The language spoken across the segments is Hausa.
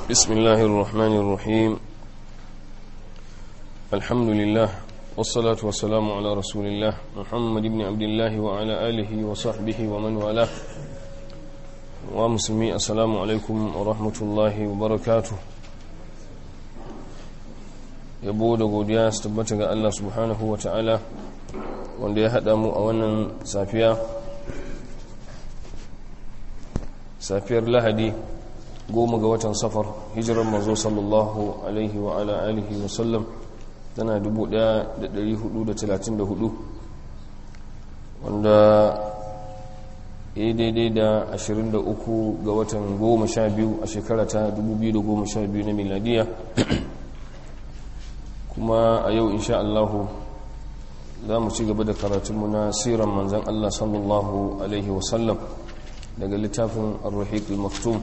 بسم الله الرحمن الرحيم الحمد لله والصلاة والسلام على رسول الله محمد بن عبد الله وعلى آله وصحبه ومن والاه ومسلمي السلام عليكم ورحمة الله وبركاته yabo da godiya su tabbata ga Allah subhanahu wa ta'ala wanda ya haɗa mu a wannan safiya safiyar lahadi goma ga watan safar hijirar mazo sallallahu alaihi wa ala alihi wa sallam tana 1434 wanda ya yi daidai da 23 ga watan goma sha biyu a shekara ta 2012 na miladiya kuma a yau insha Allahu za mu ci gaba da karatunmu na siran manzan Allah sallallahu alaihi wasallam daga littafin ar-rahiq al-maktum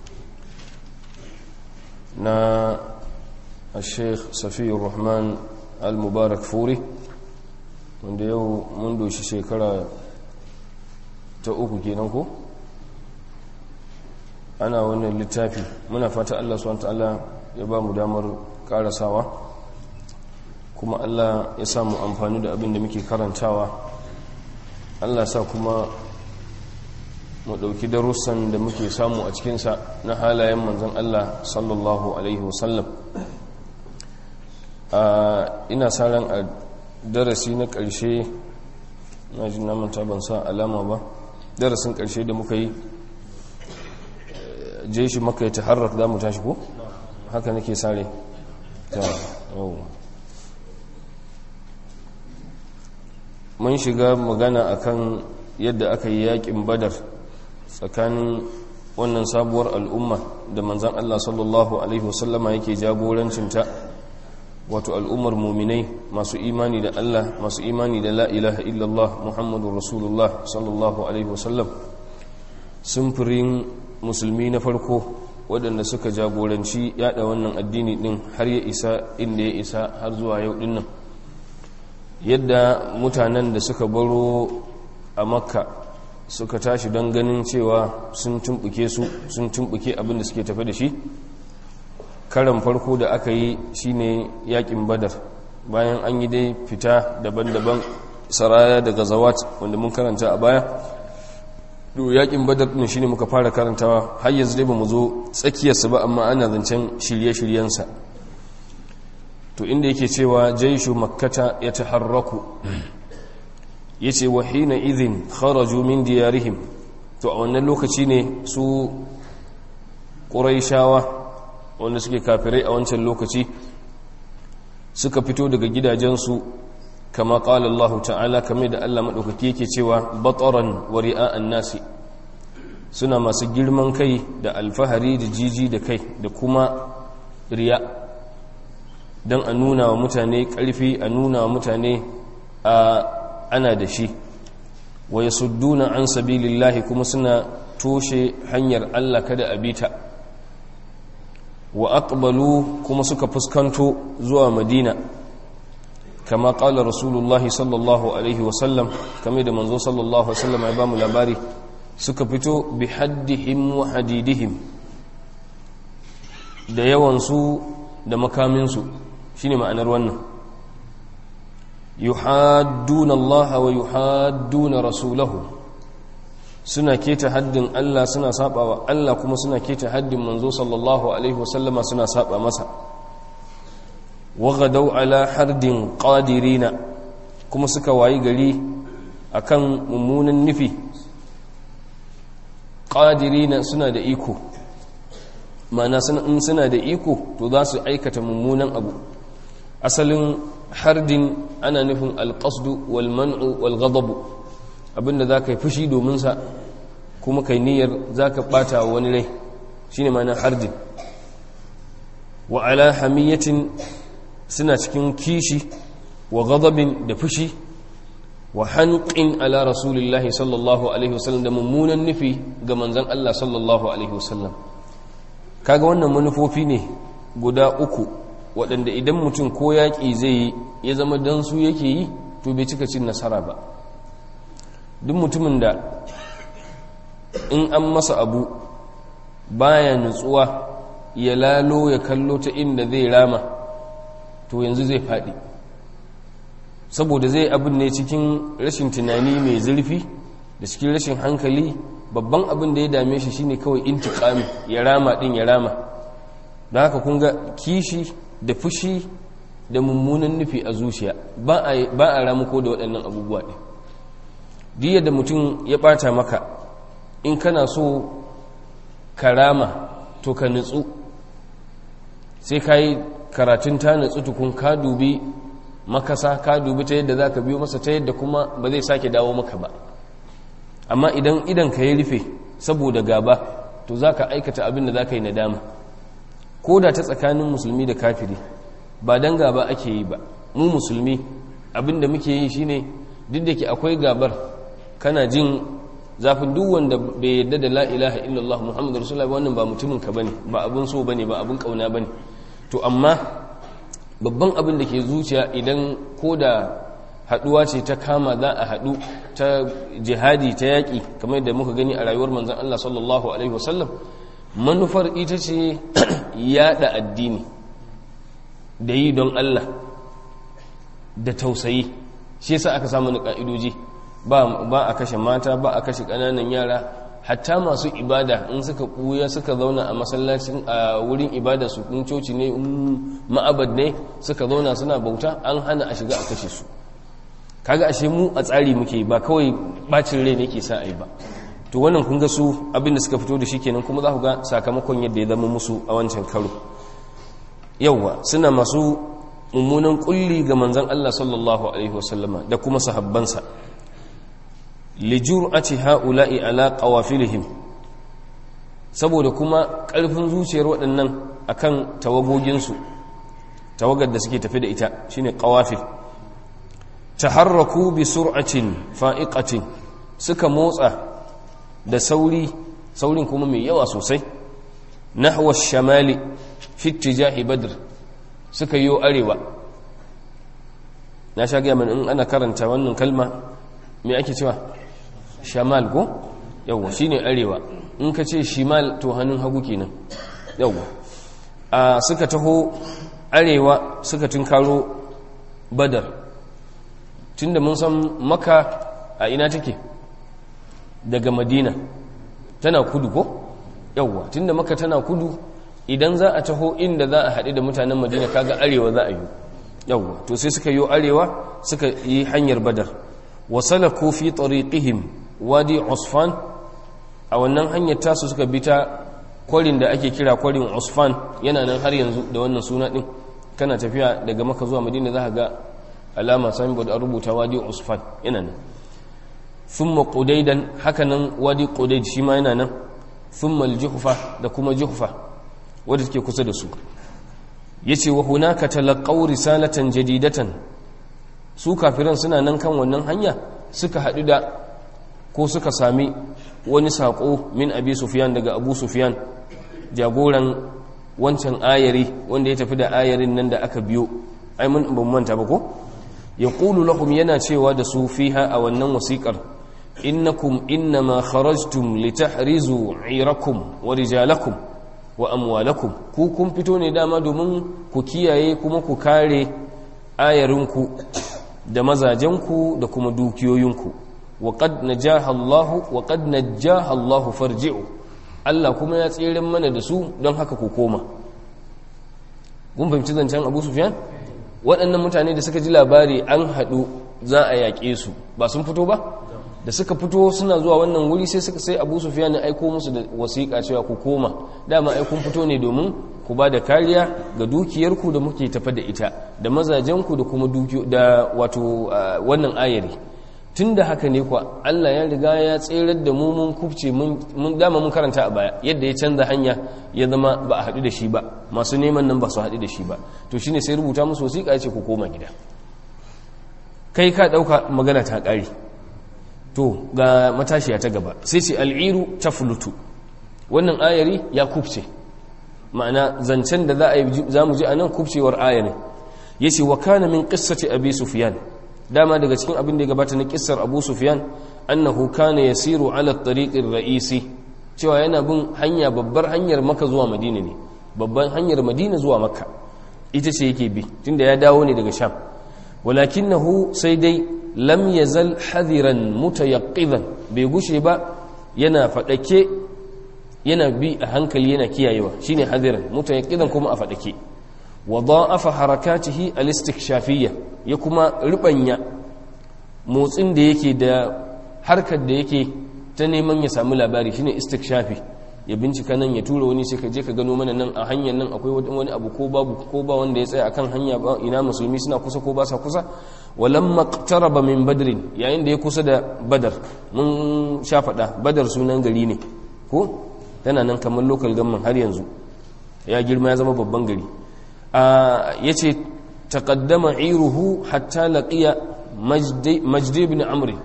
na al-sheikh safiyar rahman al-mubarak furi wanda yau mun doshi shekara ta uku kenan ko ana wannan littafi muna fata Allah subhanahu ta'ala ya ba mu damar karasawa kuma Allah ya samu amfani da abin da muke karantawa Allah sa kuma mu ɗauki darussan da muke samu a cikinsa na halayen manzan Allah sallallahu Alaihi wasallam ina sa ran a darasi na ƙarshe na ji namanta ban sa alama ba darasin ƙarshe da muka yi je shi maka ya ta harar za mu tashi ko haka nake sare ta yau mun shiga magana akan yadda aka yi yakin badar tsakanin wannan sabuwar al'umma da manzan Allah sallallahu Alaihi wasallama yake jagorancinta wato al'ummar muminai masu imani da Allah masu imani da la ilaha illallah Muhammadu Rasulullah sallallahu Alaihi wasallam sumfurin musulmi na farko waɗanda suka jagoranci yada wannan addini ɗin har ya isa inda ya isa har zuwa yau ɗin nan yadda mutanen da suka baro a makka suka tashi don ganin cewa sun tumbuke su sun tumbuke abin da suke tafi da shi karan farko da aka yi shine yakin badar bayan an yi dai fita daban-daban saraya daga zawat wanda mun karanta a baya do yakin badar din shine muka fara karantawa har yanzu dai bamu zo tsakiyarsa ba amma ana zancen shirye-shiryensa to inda yake cewa jaishu makkata ya taharraku ya ce wa hina izin kharaju min diyarihim to a wannan lokaci ne su ƙuraishawa wanda suke kafirai a wancan lokaci suka fito daga gidajensu kama ƙala Allah ta'ala kamar da Allah maɗaukaki yake cewa bataran wa ri'a'an nasi suna masu girman kai da alfahari da jiji da kai da kuma riya don a nuna wa mutane ƙarfi a nuna wa mutane a ana da shi wa ya sudduna an sabilillahi kuma suna toshe hanyar Allah kada a bita wa aqbalu kuma suka fuskanto zuwa madina kama qala rasulullahi sallallahu alaihi wasallam kame da manzo sallallahu alaihi wasallam ya ba mu labari suka fito bi haddihim wa hadidihim da yawansu da makaminsu shine ma'anar wannan yuhadduna Allah wa yuhadduna rasulahu suna keta haddin Allah suna saba wa Allah kuma suna keta haddin manzo sallallahu alaihi wasallama suna saba masa waghadau ala hardin qadirina kuma suka wayi gari akan mummunan nufi qadirina suna da iko ma'ana suna da iko to za su aikata mummunan abu asalin hardin ana nufin alƙasdu wal man'u wal ghadabu abinda za ka yi fushi domin sa kuma kai niyyar za ka ɓata wani rai shi ne mana hardin wa ala hamiyatin suna cikin kishi wa ghadabin da fushi wa hanƙin ala rasulillahi sallallahu alaihi wasallam da mummunan nufi ga manzan Allah sallallahu alaihi wasallam kaga wannan manufofi ne guda uku waɗanda idan mutum ko yaƙi zai yi ya zama don su yake yi to bai cika cin nasara ba duk mutumin da in an masa abu baya nutsuwa ya lalo ya kallo ta inda zai rama to yanzu zai faɗi saboda zai abin ne cikin rashin tunani mai zurfi da cikin rashin hankali babban abin da ya dame shi shine kawai intiqami ya rama din ya rama don haka kun ga kishi da fushi da mummunan nufi a zuciya ba a ramuko da waɗannan abubuwa ɗin diya da mutum ya ɓata maka in kana so ka rama to ka nutsu sai ka yi karatun ta nutsu tukun ka dubi makasa ka dubi ta yadda za ka biyo masa ta yadda kuma ba zai sake dawo maka ba amma idan idan ka yi rufe saboda gaba to za ka aikata abin da za ka yi nadama ko da ta tsakanin musulmi da kafiri ba don gaba ake yi ba mu musulmi abin da muke yi shine duk da ke akwai gabar kana jin zafin duk wanda bai yadda da la ilaha illallah muhammadu rasulullah wannan ba mutumin ka bane ba abin so bane ba abin kauna bane to amma babban abin da ke zuciya idan ko da haduwa ce ta kama za a hadu ta jihadi ta yaki kamar da muka gani a rayuwar manzon Allah sallallahu alaihi wasallam manufar ita ce yada addini da yi don Allah da tausayi shi yasa aka samu na ka'idoji ba a kashe mata ba a kashe ƙananan yara hatta masu ibada in suka ɓuya suka zauna a masallacin a wurin ibada su in coci ne in ma'abad ne suka zauna suna bauta an hana a shiga a kashe su kaga ashe mu a tsari muke ba kawai bacin rai ne ke sa a yi ba to wannan kun ga su abinda suka fito da shi kenan kuma za ku ga sakamakon yadda ya zama musu a wancan karo yauwa suna masu mummunan kulli ga manzan Allah sallallahu alaihi wasallama da kuma sahabbansa lijur'ati ha'ula'i ala qawafilihim saboda kuma ƙarfin zuciyar waɗannan akan tawagoginsu tawagar da suke tafi da ita shine qawafil taharraku bi sur'atin fa'iqatin suka motsa da sauri saurin kuma mai yawa sosai nahwa shamali fi ittijahi badr suka yi arewa na sha gaya in ana karanta wannan kalma me ake cewa shamal ko yawwa shine arewa in ka ce shimal to hannun hagu kenan yawwa a suka taho arewa suka tunkaro badar tunda mun san maka a ina take daga madina tana kudu ko yawwa tunda maka tana kudu idan za a taho inda za a haɗu da mutanen madina kaga arewa za a yi yawwa to sai suka yi arewa suka yi hanyar badar wasalaku fi tariqihim wadi usfan a wannan hanyar tasu suka bi ta kwarin da ake kira kwarin usfan yana nan har yanzu da wannan suna din kana tafiya daga maka zuwa madina za ka ga alama signboard a rubuta wadi usfan yana nan thumma qudaidan haka nan wadi qudaid shi ma yana nan thumma al-juhfa da kuma juhfa wadda take kusa da su yace wa hunaka talaqaw risalatan jadidatan su kafiran suna nan kan wannan hanya suka hadu da ko suka sami wani sako min abi sufyan daga abu sufyan jagoran wancan ayari wanda ya tafi da ayarin nan da aka biyo ai mun ban manta ba ko yaqulu lahum yana cewa da su fiha a wannan wasiƙar innakum innama kharajtum litahrizu irakum wa rijalakum wa amwalakum ku kun fito ne dama domin ku kiyaye kuma ku kare ayarinku da mazajenku da kuma dukiyoyinku wa qad najaha Allah wa qad najaha Allah farji'u Allah kuma ya tsere mana da su don haka ku koma kun fahimci zancen Abu Sufyan waɗannan mutane da suka ji labari an haɗu za a yaƙe su ba sun fito ba da suka fito suna zuwa wannan wuri sai suka sai abu sufiya ne aiko musu da wasiƙa cewa ku koma dama aikun fito ne domin ku ba da kariya ga dukiyarku da muke tafa da ita da mazajenku da kuma da wato wannan ayari tun da haka ne kuwa Allah ya riga ya tserar da mu mun kubce mun dama mun karanta a baya yadda ya canza hanya ya zama ba a haɗu da shi ba masu neman nan ba su haɗu da shi ba to shine sai rubuta musu wasiƙa ya ce ku koma gida kai ka ɗauka magana ta ƙari to ga matashiya ta gaba sai ce al'iru ta fulutu wannan ayari ya kubce ma'ana zancen da za mu ji a nan kubcewar ayarin ya ce wa kana min ƙissace abi sufiyan dama daga cikin abin da ya gabata na ƙissar abu sufiyan annahu kana yasiru ala tariqin ra'isi cewa yana bin hanya babbar hanyar maka zuwa madina ne babban hanyar madina zuwa makka ita ce yake bi tunda ya dawo ne daga sham walakinahu sai dai lam yazal hadiran mutayaqqidan bai gushe ba yana fadake yana bi a hankali yana kiyayewa shine hadiran mutayaqqidan kuma a fadake wa da'afa harakatihi al-istikshafiyya ya kuma ribanya motsin da yake da harkar da yake ta neman ya samu labari shine istikshafi ya bincika nan ya tura wani sai ka je ka gano mana nan a hanyar nan akwai wani abu ko babu ko ba wanda ya tsaya akan hanya ba ina musulmi suna kusa ko ba sa kusa walamma qtaraba min badrin yayin da ya kusa da badar mun sha faɗa badar sunan gari ne ko tana nan kamar local government har yanzu ya girma ya zama babban gari ya ce taƙaddama iruhu hatta laƙiya majdi ibn amri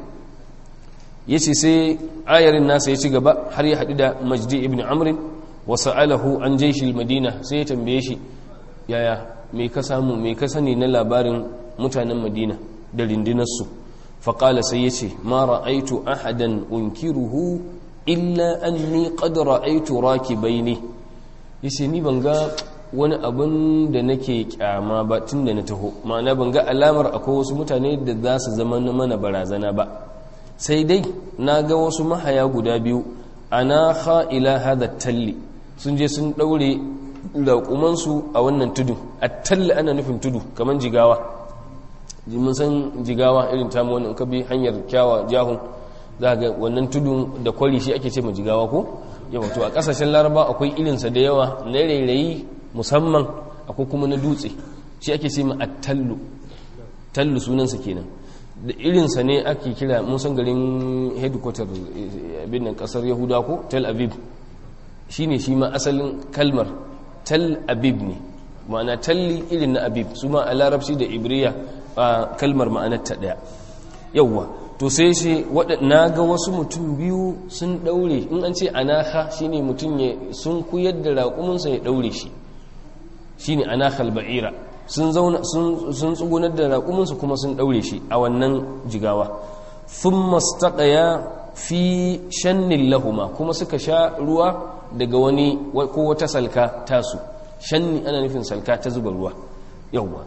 ya ce sai ayarin nasa ya ci gaba har ya haɗu da majdi ibn amri wasu alahu an jaishi madina sai ya tambaye shi yaya mai ka samu mai ka sani na labarin mutanen madina da rindinarsu faƙala sai ya ce ma ra'aitu ahadan unkiruhu illa anni qad ra'aitu rakibaini yace ni ban ga wani abin da nake kyama ba tun da na taho ma'ana ban ga alamar akwai wasu mutane da za su zama mana barazana ba sai dai na ga wasu mahaya guda biyu ana ila hada talli sun je sun daure raƙumansu a wannan tudu a talli ana nufin tudu kamar jigawa mun san jigawa irin tamu wani ka bi hanyar kyawa jahun za ga wannan tudu da kwari shi ake ce ma jigawa ko yawa to a ƙasashen laraba akwai irinsa da yawa na rairayi musamman akwai kuma na dutse shi ake ce ma tallu tallu sunansa kenan da irinsa ne ake kira musan garin headquarter abin nan kasar yahuda ko tel aviv shi ne shi ma asalin kalmar tel aviv ne ma'ana talli irin na aviv su ma a larabci da ibriya a kalmar ma'anar ta daya yauwa to sai shi na ga wasu mutum biyu sun daure in an ce anaha shine mutum ya sun kuyar da raƙuminsa ya daure shi shine anahal ba'ira sun zauna sun tsugunar da raƙuminsu kuma sun daure shi a wannan jigawa thumma istaqaya fi shannin lahuma kuma suka sha ruwa daga wani ko wata salka tasu shanni ana nufin salka ta zuba ruwa yawwa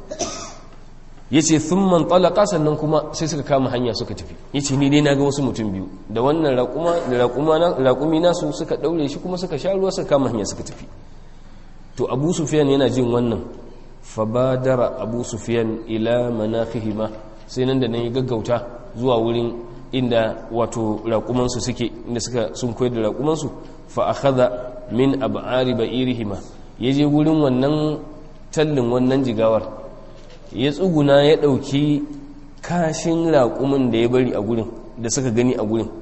yace thumman talaqa sannan kuma sai suka kama hanya suka tafi yace ni dai naga wasu mutum biyu da wannan raquma da raquma na raqumi nasu suka daure shi kuma suka sha ruwa suka kama hanya suka tafi to Abu Sufyan yana jin wannan fabadara Abu Sufyan ila manaqihima sai nan da nan ya gaggauta zuwa wurin inda wato raquman su suke inda suka sun koyar da raquman su fa akhadha min ab'ari ba'irihima yaje wurin wannan tallin wannan jigawar ya tsuguna ya ɗauki kashin raƙumin da ya bari a gurin da suka gani a gurin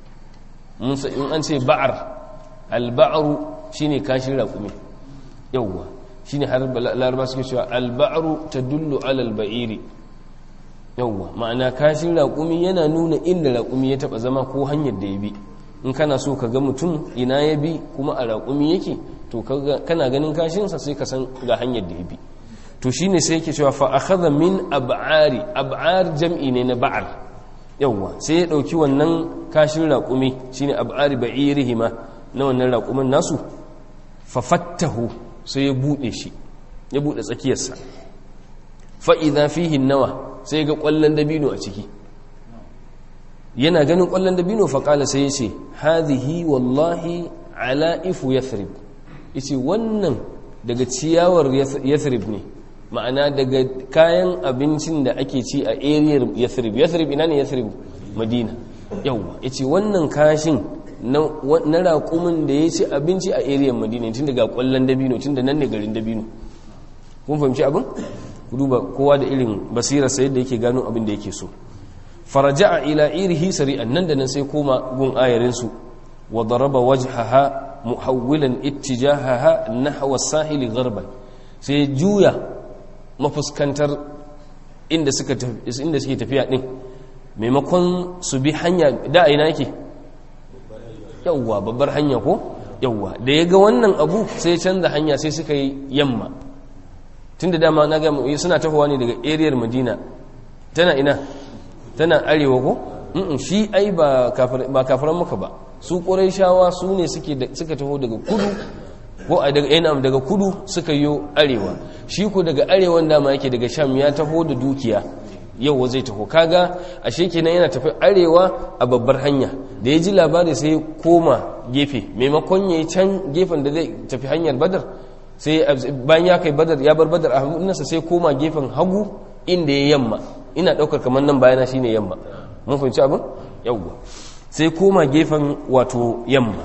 in an ce ba'ar alba'aru shine kashin raƙumi yauwa shine har laraba suke cewa alba'aru ta dullu alal ba'iri yauwa ma'ana kashin raƙumi yana nuna inda raƙumi ya taɓa zama ko hanyar da ya bi in kana so ka ga mutum ina ya bi kuma a raƙumi yake to kana ganin kashinsa sai ka san ga hanyar da ya bi to shine sai yake cewa fa akhadha min ab'ari ab'ar jam'i ne na ba'ar yawa sai ya dauki wannan kashin raqumi shine ab'ari ba'irihima na wannan raqumin nasu fa fattahu sai ya bude shi ya bude tsakiyarsa fa idha fihi nawa sai ga kwallon dabino a ciki yana ganin kwallon dabino fa kala sai ya ce hadhihi wallahi ala ifu yathrib yace wannan daga ciyawar yathrib ne ma'ana daga kayan abincin da ake ci a ariyar yathrib yathrib ina ne yathrib madina yawwa yace wannan kashin na raƙumin da ya ci abinci a ariyar madina tun daga ƙwallon dabino tun da nan ne garin dabino kun fahimci abin ku duba kowa da irin basirar sa yadda yake gano abin da yake so faraja'a ila irihi sari'an nan da nan sai koma gun ayarin su wa daraba wajhaha muhawwilan ittijahaha nahwa as-sahili gharban sai juya mafuskantar inda suka inda suke tafiya din maimakon su bi hanya da ina yake yawwa babbar hanya ko yawwa da ya ga wannan abu sai canza hanya sai suka yi yamma tunda dama na ga suna tafowa ne daga ariyar madina tana ina tana arewa ko shi ai ba kafiran maka ba su ƙuraishawa su ne suka taho daga kudu ko a daga yana daga kudu suka yi arewa shi ku daga arewan dama yake daga sham ya taho da dukiya yau zai taho kaga ashe kenan yana tafi arewa a babbar hanya da ya ji labari sai koma gefe maimakon ya yi can gefen da zai tafi hanyar badar sai bayan ya kai badar ya bar badar a hannunsa sai koma gefen hagu inda ya yamma ina daukar kamar nan bayana shine yamma mun fahimci abin yawwa sai koma gefen wato yamma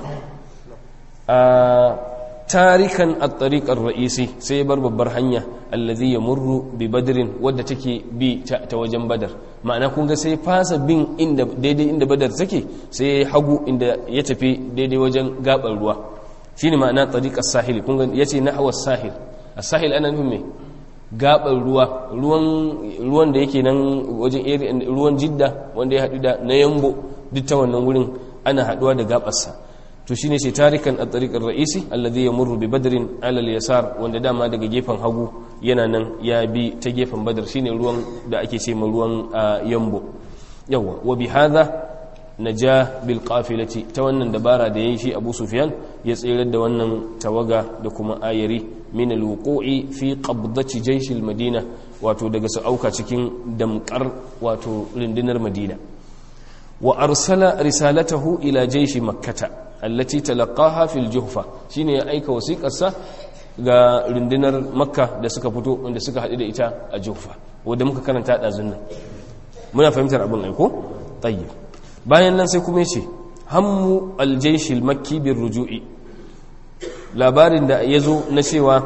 a tarikan at-tariqar ra'isi sai ya bar babbar hanya allazi yamurru bi badrin wadda take bi ta wajen badar ma'ana kun ga sai fasa bin inda daidai inda badar take sai ya hagu inda ya tafi daidai wajen gabar ruwa shine ma'ana tariqas sahil kun ga yace nahwa sahil as-sahil ana nufin me gabar ruwa ruwan ruwan da yake nan wajen ruwan jidda wanda ya hadu da na yambo duk ta wannan wurin ana haduwa da gabarsa to shine sai tarikan a tariqar ra'isi alladhi yamurru bi badrin ala al-yasar wanda dama daga gefen hagu yana nan ya bi ta gefen badar shine ruwan da ake ce ma ruwan yambo yawa wa bi hadha naja bil qafilati ta wannan dabara da yayi shi Abu Sufyan ya tsirar da wannan tawaga da kuma ayari min al-wuqu'i fi qabdati jaysh al-madina wato daga su auka cikin damkar wato rundunar Madina wa arsala risalatahu ila jaysh makkah allati talaqaha fil juhfa shine ya aika wasiƙarsa ga rundunar makka da suka fito wanda suka haɗu da ita a juhfa wanda muka karanta ɗazun nan muna fahimtar abin aiko tayyib bayan nan sai kuma yace hammu aljayshil makki bir ruju'i labarin da ya zo na cewa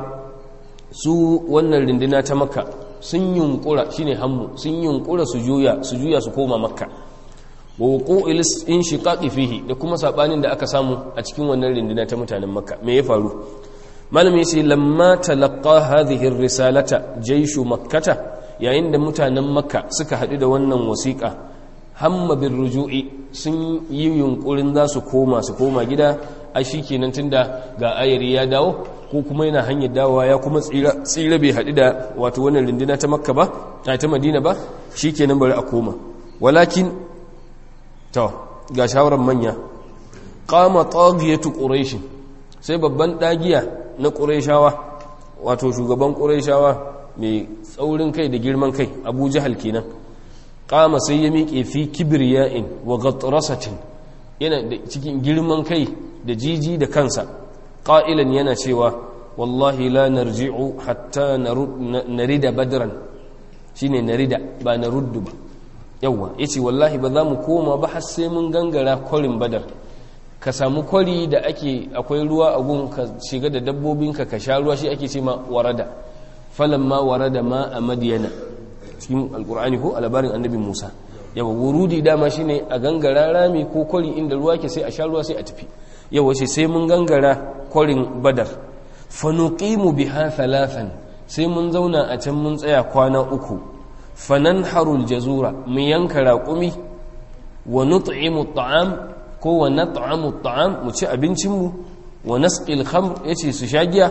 su wannan runduna ta makka sun yunkura shine hammu sun yunkura su juya su juya su koma makka wa wuqu'il inshiqaqi fihi da kuma sabanin da aka samu a cikin wannan rinduna ta mutanen makka me ya faru malami yace lamma talaqqa hadhihi ar-risalata jayshu makkata yayin da mutanen makka suka hadu da wannan wasiqa hamma bir ruju'i sun yi yunkurin za su koma su koma gida a shikenan tunda ga ayari ya dawo ko kuma yana hanyar dawowa ya kuma tsira tsira bai hadu da wato wannan rinduna ta makka ba ta madina ba shikenan bari a koma walakin to ga shawarar manya kama tagiyatu quraish sai babban dagiya na qurayshawa wato shugaban qurayshawa mai tsaurin kai da girman kai Abu Jahal kenan kama sai ya miƙe fi kibriya'in wa ghatrasatin yana da cikin girman kai da jiji da kansa qailan yana cewa wallahi la narji'u hatta narida badran shine narida ba naruddu ba yawwa ya ce wallahi ba za mu koma ba har sai mun gangara kwarin badar ka samu kwari da ake akwai ruwa a gun ka shiga da dabbobinka ka sha ruwa shi ake ce ma warada falan ma warada ma a madiyana cikin alkur'ani ko a labarin annabi musa yawa wurudi dama shine a gangara rami ko kwari inda ruwa ke sai a sha ruwa sai a tafi yawa ce sai mun gangara kwarin badar fanuqimu biha thalathan sai mun zauna a can mun tsaya kwana uku fanan harul jazura mu yanka raƙumi wa nut'imu ta'am ko wa nat'amu ta'am mu ci abincinmu wa nasqil khamr yace su shagiya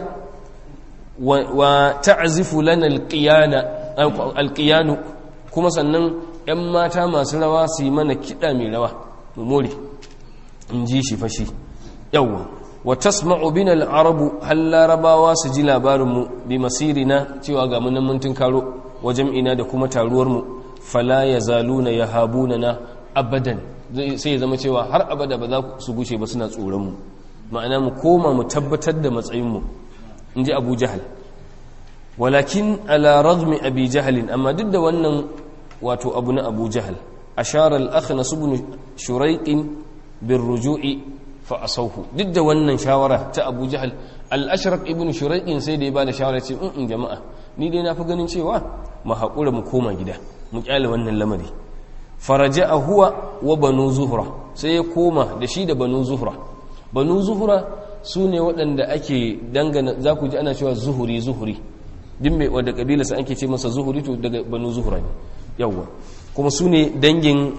wa ta'zifu lana alqiyana alqiyanu kuma sannan yan mata masu rawa su yi mana kida mai rawa mu more in ji shi fashi yawwa wa tasma'u bina al-arabu hal larabawa su ji labarinmu bi masirina cewa ga mun mun karo wajen ina da kuma taruwarmu fala ya zaluna ya habuna na abadan sai ya zama cewa har abada ba za su gushe ba suna tsoronmu ma'ana mu koma mu tabbatar da matsayinmu in ji abu jahal walakin ala ragmi abi jahalin amma duk da wannan wato abu na abu jahal ashara al-akhnas ibn shuraiqin bin ruju'i fa asawhu duk da wannan shawara ta abu jahal al-ashraq ibn shuraiqin sai da ya bada shawara ce in jama'a ni dai na fi ganin cewa mu haƙura mu koma gida mu ƙyale wannan lamari faraja a huwa wa banu zuhra sai ya koma da shi da banu zuhra banu zuhra su ne waɗanda ake dangana za ku ji ana cewa zuhuri zuhuri din mai wadda ƙabila sa ake ce masa zuhuri to daga banu zuhra ne yawwa kuma su ne dangin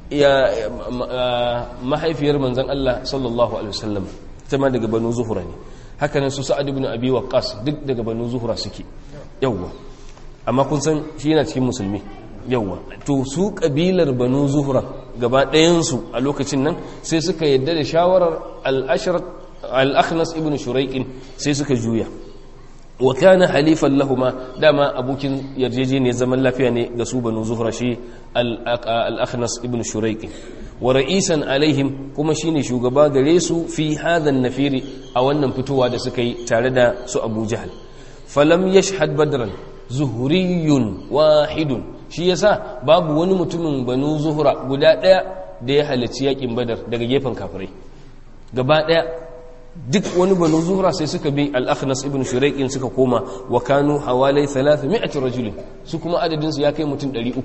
mahaifiyar manzan Allah sallallahu alaihi wasallam ta ma daga banu zuhra ne haka nan su sa'ad ibn abi waqqas duk daga banu zuhra suke yawwa amma kun san shi yana cikin musulmi yawwa to su kabilar banu zuhra gaba ɗayansu a lokacin nan sai suka yadda da shawarar al'ashirar al-akhnas ibn shuraiqin sai suka juya wa kana halifan lahuma dama abokin yarjejeniyar zaman lafiya ne ga su banu zuhra shi al-akhnas ibn shuraiqin wa ra'isan alaihim kuma shine shugaba gare su fi hadha nafiri a wannan fitowa da suka yi tare da su Abu Jahl falam yashhad badran zuhriyun wahidun shi yasa babu wani mutumin banu zuhra guda daya da ya halarci yakin badar daga gefen kafirai gaba daya duk wani banu zuhra sai suka bi al-akhnas ibn shuraiqin suka koma wa kanu hawalai 300 rajulin su kuma adadin su ya kai mutum 300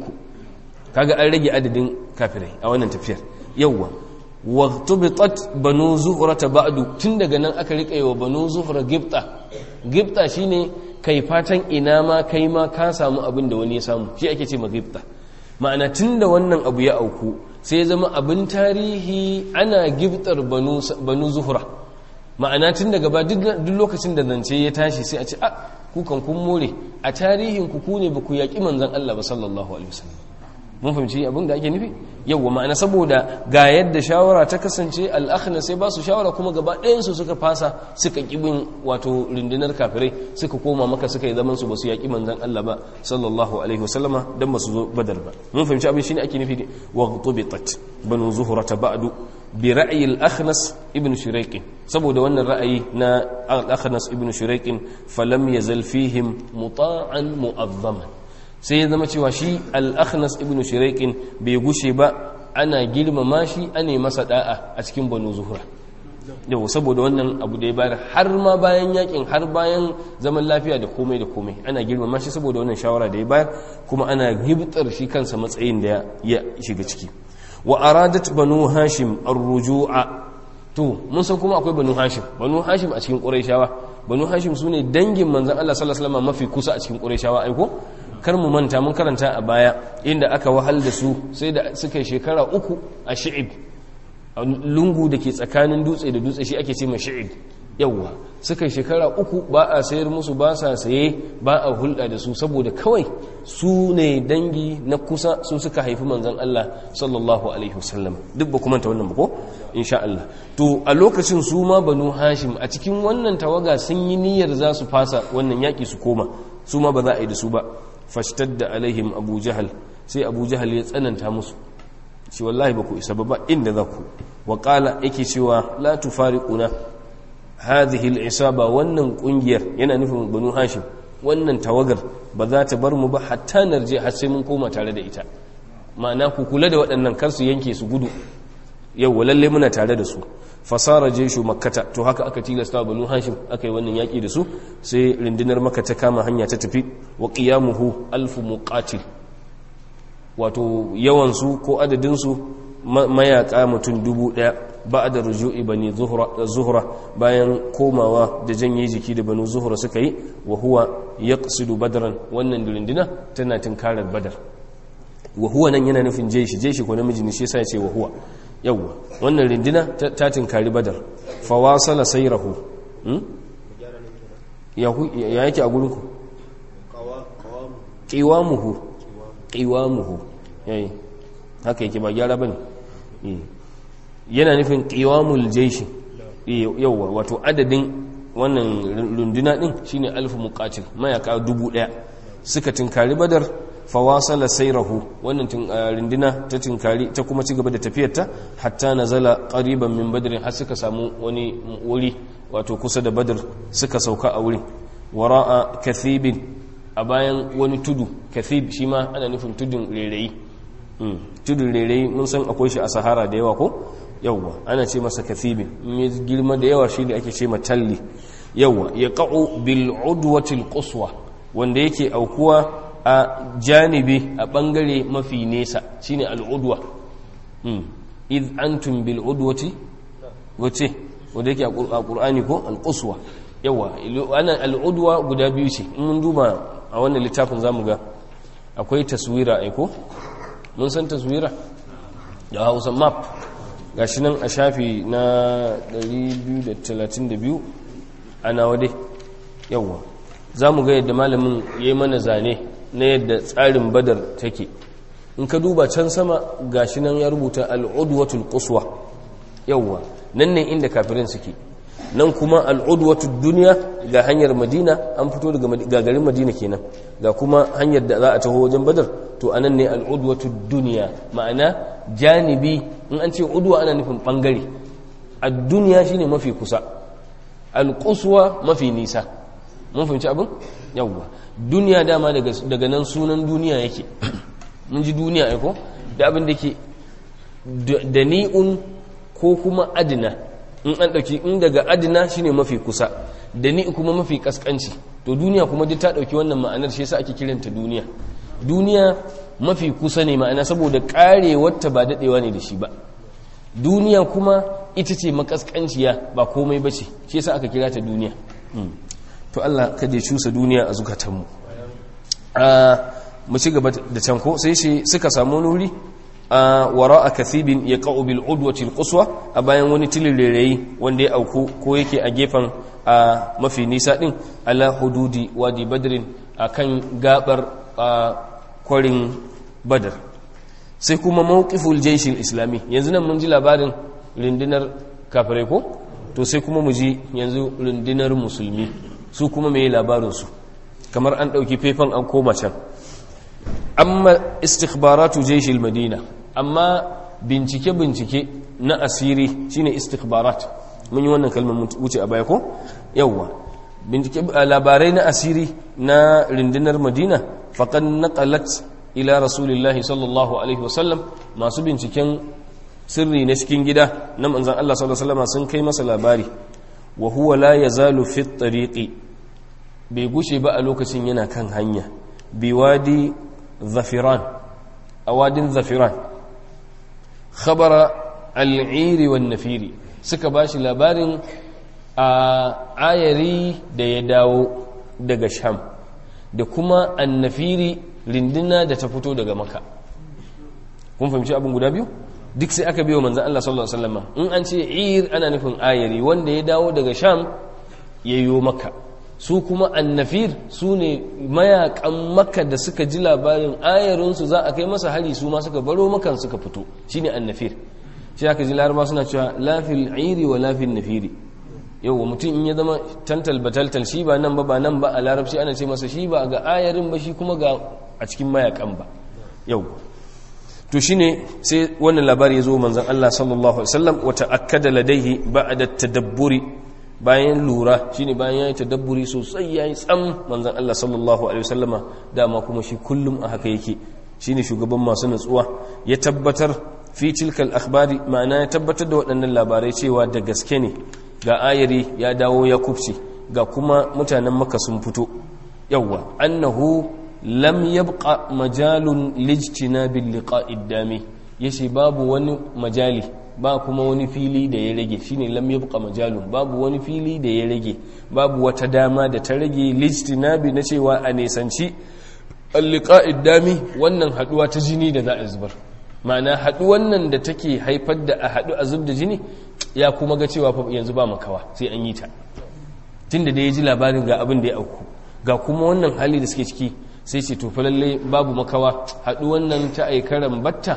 kaga an rage adadin kafirai a wannan tafiyar yawwa wa tubitat banu zuhra ba'du tun daga nan aka rika wa banu zuhra gibta gibta shine kai fatan ina ma kai ma ka samu abin da wani ya samu shi ake ce ma gibta ma'ana tun da wannan abu ya auku sai ya zama abin tarihi ana gibtar banu zuhra ma'ana tun daga ba duk lokacin da zance ya tashi sai a ce a kukan kun more a tarihin ku ku ne ba ku yaƙi manzan Allah ba sallallahu alaihi wasallam mun fahimci abin da ake nufi yawwa ma'ana saboda ga yadda shawara ta kasance al'akhna sai ba su shawara kuma gaba ɗayansu suka fasa suka kibin wato rundunar kafirai suka koma maka suka yi zaman su ba su yaƙi manzan Allah ba sallallahu alaihi wasallama dan ba su zo badar ba mun fahimci abin shine ake nufi wa tubitat banu zuhrata ba'du bi ra'yi al-akhnas ibn shuraiq saboda wannan ra'ayi na al-akhnas ibn shuraiq falam yazal fihim muta'an mu'azzaman sai ya zama cewa shi al-akhnas ibn shuraiq bai gushe ba ana girmama shi ana masa da'a a cikin banu zuhra yau saboda wannan abu da ya bayar har ma bayan yakin har bayan zaman lafiya da komai da komai ana girmama shi saboda wannan shawara da ya bayar kuma ana gibtar shi kansa matsayin da ya shiga ciki wa aradat banu hashim ar-ruju'a to mun san kuma akwai banu hashim banu hashim a cikin qurayshawa banu hashim sune dangin manzon Allah sallallahu alaihi wasallam mafi kusa a cikin qurayshawa aiko kar mu manta mun karanta a baya inda aka wahal da su sai da suka yi shekara uku a shi'ib lungu da ke tsakanin dutse da dutse shi ake ce ma shi'ib yawwa suka yi shekara uku ba a sayar musu ba sa saye ba a hulɗa da su saboda kawai su ne dangi na kusa su suka haifi manzan Allah sallallahu alaihi wasallam duk ba kuma ta wannan ba ko insha Allah to a lokacin su ma banu hashim a cikin wannan tawaga sun yi niyyar za su fasa wannan yaki su koma su ma ba za a yi da su ba fashtadda alaihim abu jahal sai abu jahal ya tsananta musu shi wallahi ba ku isa ba inda za ku wa qala yake cewa la tufariquna hadhihi al-isaba wannan kungiyar yana nufin banu hashim wannan tawagar ba za ta bar mu ba hatta narje har sai mun koma tare da ita ma'ana ku kula da waɗannan kar su yanke su gudu yau lalle muna tare da su fasara jeshu makkata to haka aka tilasta banu hashim aka yi wannan yaki da su sai rundunar makka ta kama hanya ta tafi wa qiyamuhu alfu muqatil wato yawan su ko adadin su mayaka mutum dubu daya ba'da ruju'i bani zuhra zuhra bayan komawa da janye jiki da banu zuhra suka yi wa huwa yaqsidu badran wannan runduna tana tinkarar badar wa huwa nan yana nufin jeshi jeshi ko namiji ne shi yasa ya ce wa huwa yawwa wannan rindina ta tinkari badar fawasala sayrahu ya yake a gurinku qiwamuhu qiwamuhu yayi haka yake ba gyara bane yana nufin qiwamul jayshi yawwa wato adadin wannan runduna din shine alfu muqatil mayaka dubu daya suka tinkari badar fawasala sairahu wannan rindina ta tinkari ta kuma ci gaba da tafiyarta hatta nazala qariban min badrin har suka samu wani wuri wato kusa da badr suka sauka a wurin wara'a kathibin a bayan wani tudu kathib shi ma ana nufin tudun rereyi tudun rereyi mun san akwai shi a sahara da yawa ko yawwa ana ce masa kathibin in ya girma da yawa shi ne ake ce matalli yawwa ya qa'u bil udwatil quswa wanda yake aukuwa a janibi a bangare mafi nesa shine al'udwa id antum bil udwati wace wanda yake a qur'ani ko al-quswa yawa ana al'udwa guda biyu ce in mun duba a wannan littafin zamu ga akwai taswira ai ko mun san taswira da Hausa map gashi nan a shafi na 232 ana wade yawa zamu ga yadda malamin yayi mana zane na yadda tsarin badar take in ka duba can sama gashi nan ya rubuta al'udwatul quswa yawwa nan ne inda kafirin suke nan kuma al'udwatu duniya ga hanyar madina an fito daga garin madina kenan ga kuma hanyar da za a taho wajen badar to anan ne al'udwatu duniya ma'ana janibi in an ce udwa ana nufin bangare a duniya shine mafi kusa alƙuswa mafi nisa mun fahimci abin yawwa duniya dama daga nan sunan duniya yake mun ji duniya aiko da abin da ke da ni'un ko kuma adina in an ɗauki in daga adina shine mafi kusa da ni kuma mafi kaskanci to duniya kuma duk ta ɗauki wannan ma'anar shi yasa ake kiranta duniya duniya mafi kusa ne ma'ana saboda ƙarewarta ba daɗewa ne da shi ba duniya kuma ita ce makaskanciya ba komai ba ce shi yasa aka kira ta duniya to Allah kada ya cusa duniya a zukatanmu mu ci gaba da can ko sai shi suka samu nuri a wara a kathibin ya ƙa'u bil udwatil quswa a bayan wani tilirerayi wanda ya auku ko yake a gefen a mafi nisa din ala hududi wadi badrin akan gabar kwarin badar sai kuma mawqiful jaysh islami yanzu nan mun ji labarin rundunar kafirai ko to sai kuma mu ji yanzu rundunar musulmi su kuma me labarin su kamar an dauki fefan an koma can amma istikhbaratu jaysh madina amma bincike bincike na asiri shine istikhbarat mun yi wannan kalmar wuce a baya ko yawwa bincike labarai na asiri na rundunar madina faqad naqalat ila rasulillahi sallallahu alaihi wasallam masu binciken sirri na cikin gida na manzan Allah sallallahu alaihi wasallam sun kai masa labari wa huwa la yazalu fi tariqi bai gushe ba a lokacin yana kan hanya biwadi zafiran a wadin zafiran khabara al'iri wan nafiri suka bashi labarin a ayari da ya dawo daga sham da kuma annafiri rindina da ta fito daga maka kun fahimci abin guda biyu duk sai aka biyo manzan Allah sallallahu Alaihi wasallam in an ce ir ana nufin ayari wanda ya dawo daga sham ya yi maka su kuma annafir su ne mayakan maka da suka ji labarin ayarinsu za a kai masa hari su ma suka baro makan suka fito shine annafir shi aka ji laraba suna cewa lafil iri wa lafil nafiri yau mutum in ya zama tantal bataltal shi ba nan ba ba nan ba a larabci ana ce masa shi ba ga ayarin ba shi kuma ga a cikin mayakan ba yau to shine sai wannan labari ya zo manzon Allah sallallahu alaihi wasallam wa ta'akkada ladaihi ba'da tadabburi bayan lura shine bayan yayi tadabburi sosai yayi tsam manzon Allah sallallahu alaihi wasallama dama kuma shi kullum a haka yake shine shugaban masu natsuwa ya tabbatar fi tilkal akhbari ma'ana ya tabbatar da waɗannan labarai cewa da gaske ne ga ayari ya dawo ya kufce ga kuma mutanen maka sun fito yawwa annahu lam yabqa majalun lijtinabil liqa'id dami yace babu wani majali ba kuma wani fili da ya rage shine lam yabqa majalun babu wani fili da ya rage babu wata dama da ta rage lijtinabi na cewa a nesanci alliqa'id dami wannan haduwa ta jini da za a zubar ma'ana haduwan nan da take haifar da a hadu a zub da jini ya kuma ga cewa yanzu ba makawa sai an yi ta tunda da ya ji labarin ga abin da ya auku ga kuma wannan hali da suke ciki sai ce to lalle babu makawa haduwan nan ta aikaran batta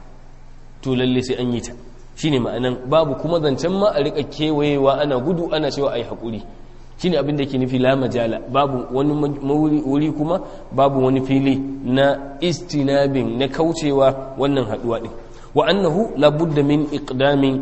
to lalle sai an yi ta shine ma'anan babu kuma zancen ma a rika kewayewa ana gudu ana cewa ai hakuri shine abin da ke nufi la majala babu wani wuri kuma babu wani fili na istinabin na kaucewa wannan haduwa din wa annahu labudda min iqdamin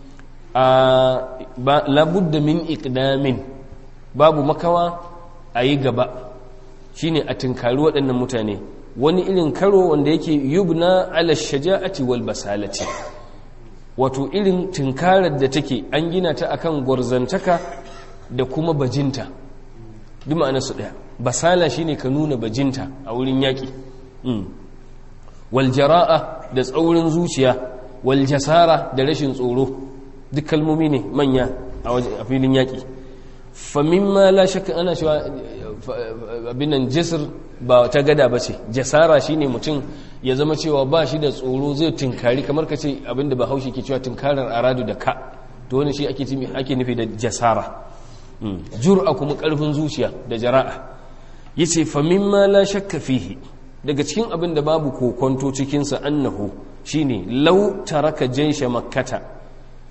labudda min iqdamin babu makawa a yi gaba shine a tunkari waɗannan mutane wani irin karo wanda yake yubna ala shaja'ati wal basalati wato irin tunkarar da take an gina ta akan gwarzantaka da kuma bajinta duk ma'ana su ɗaya basala shine ka nuna bajinta a wurin yaƙi wal jara'a da tsaurin zuciya wal jasara da rashin tsoro duk kalmomi ne manya a filin yaƙi famimma la shakka ana cewa abin nan jisir ba ta gada ba ce jasara shine mutum ya zama cewa ba shi da tsoro zai tunkari kamar ka ce abin da bahaushe ke cewa tunkarar aradu da ka to wani shi ake nufi da jasara jur'a kuma karfin zuciya da jara'a yace famimma la shakka fihi daga cikin abin da babu kokonto cikinsa annahu shine law taraka jaysha makkata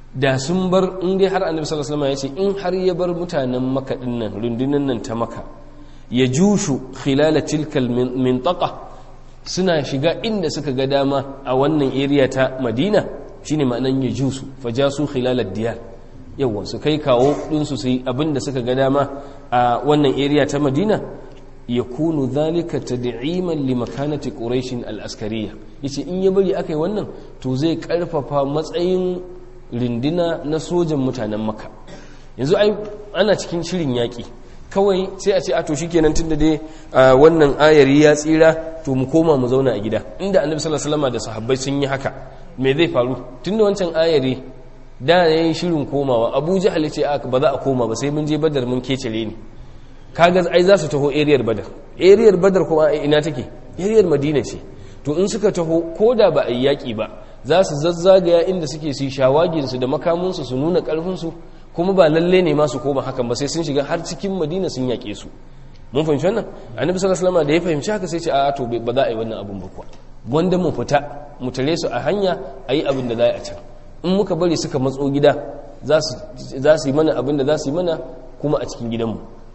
da sun bar in dai har annabi sallallahu alaihi wasallam ya ce in har ya bar mutanen maka dinnan rundunan nan ta maka ya jushu khilala tilkal mintaqa suna shiga inda suka ga dama a wannan area ta madina shine ma'anan ya jusu fajasu khilala diyar yawa su kai kawo ɗinsu su yi abinda suka ga dama a wannan area ta madina ya kunu zalika tad'iman li makanati quraish al-askariya yace in ya bari akai wannan to zai karfafa matsayin rindina na sojan mutanen makka yanzu ai ana cikin shirin yaki kawai sai a ce a to shikenan tunda dai wannan ayari ya tsira to mu koma mu zauna a gida inda annabi sallallahu alaihi wasallam da sahabbai sun yi haka me zai faru tunda wancan ayari da yayin shirin komawa abu jahal ya ce ba za a koma ba sai mun je badar mun kecere ni kaga ai za su taho ariyar badar ariyar badar kuma ina take ariyar madina ce to in suka taho ko da ba a yi yaƙi ba za su zazzagaya inda suke su shawaginsu da makamunsu su nuna ƙarfinsu kuma ba lalle ne masu koma hakan ba sai sun shiga har cikin madina sun yaƙe su mun fahimci wannan annabi sallallahu alaihi wasallam da ya fahimci haka sai ce a to ba za a yi wannan abun ba kuwa wanda mu fita mu tare su a hanya a yi abin da za a can in muka bari suka matso gida za su yi mana abin da za su yi mana kuma a cikin gidanmu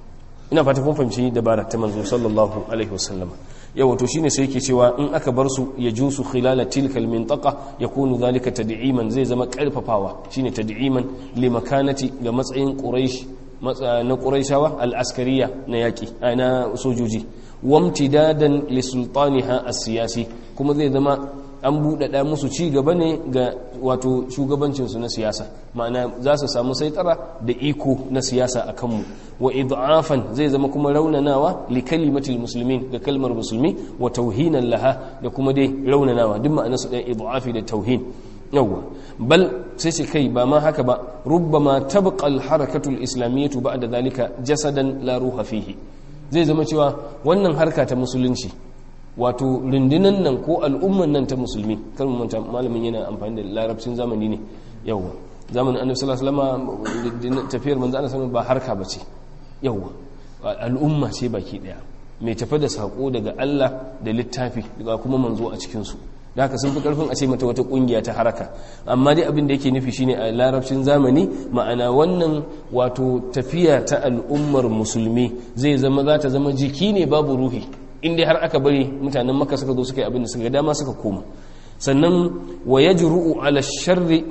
ina fata kun fahimci dabara ta manzo sallallahu alaihi wasallam yawa to shine sai yake cewa in aka bar su ya jusu khilala tilka almintaqa yakunu zalika tad'iman zai zama karfafawa shine tad'iman li makanati ga matsayin quraish na quraishawa al-askariya na yaki na sojoji wamtidadan li sultaniha as-siyasi kuma zai zama an buɗaɗa musu ci gaba ne ga wato shugabancinsu na siyasa ma'ana za su samu saitara da iko na siyasa a kanmu wa id'afan zai zama kuma raunanawa li kalimatil muslimin ga kalmar musulmi wa tauhinan laha da kuma dai raunanawa duk ma'ana su ɗaya id'afi da tauhin yawwa bal sai ce kai ba ma haka ba rubbama tabqa al harakatu al islamiyyatu ba'da zalika jasadan la ruha fihi zai zama cewa wannan harka ta musulunci wato rundunan nan ko al'umman nan ta musulmi kan manta malamin yana amfani da larabcin zamani ne yawwa zamanin annabi sallallahu alaihi wasallam tafiyar manzo Allah sallallahu ba harka bace yawwa al'umma ce baki daya mai tafi da sako daga Allah da littafi daga kuma manzo a cikin su da haka sun fi karfin a ce mata wata kungiya ta haraka amma dai abin da yake nufi shine a larabcin zamani ma'ana wannan wato tafiya ta al'ummar musulmi zai zama za ta zama jiki ne babu ruhi in dai har aka bari mutanen maka suka zo suka yi abin da suka dama suka koma sannan wa yajru'u ala sharri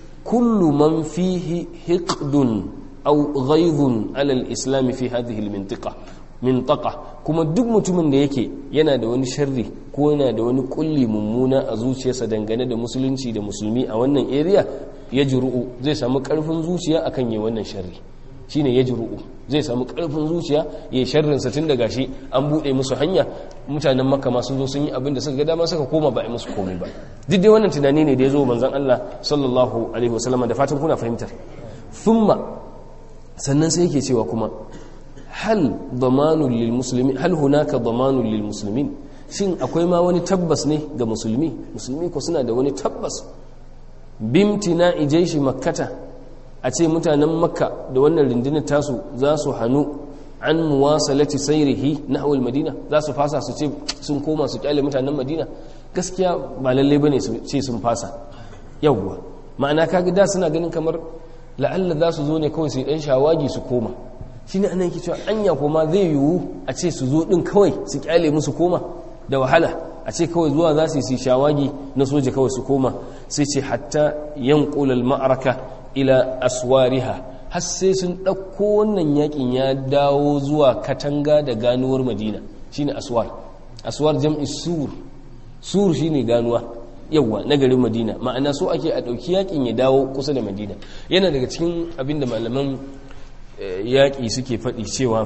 kullu man fihi hiqdun aw ghaidun ala al-islam fi hadhihi al-mintiqa mintaqa kuma duk mutumin da yake yana da wani sharri ko yana da wani kulli mummuna a zuciyarsa dangane da musulunci da musulmi a wannan area yajru'u zai samu karfin zuciya akan yi wannan sharri shine yajru'u zai samu karfin zuciya ya sharrin sa tun daga shi an bude musu hanya mutanen makka ma sun zo sun yi abin da suka ga dama suka koma ba a musu komai ba duk dai wannan tunani ne da ya zo manzon Allah sallallahu alaihi wasallam da fatan kuna fahimtar thumma sannan sai yake cewa kuma hal damanun lil muslimin hal hunaka damanun lil muslimin shin akwai ma wani tabbas ne ga musulmi musulmi ko suna da wani tabbas bimtina ijaishi makkata a ce mutanen makka da wannan rundunar tasu za su hannu an muwasalati sairihi na awal madina za su fasa su ce sun koma su kyale mutanen madina gaskiya ba lalle ba ne su ce sun fasa yawwa ma'ana kaga da suna ganin kamar la'alla za su zo ne kawai su dan shawagi su koma shi ne anan ke cewa anya koma zai yiwu a ce su zo din kawai su kyale musu koma da wahala a ce kawai zuwa za su yi shawagi na soja kawai su koma sai ce hatta yanqul ma'araka ila aswariha har sai sun ɗauko wannan yakin ya dawo zuwa katanga da ganuwar madina shine aswar aswar jam'i sur sur shine ganuwa yawwa na garin madina ma'ana so ake a ɗauki yakin ya dawo kusa da madina yana daga cikin abinda malaman yaƙi suke faɗi cewa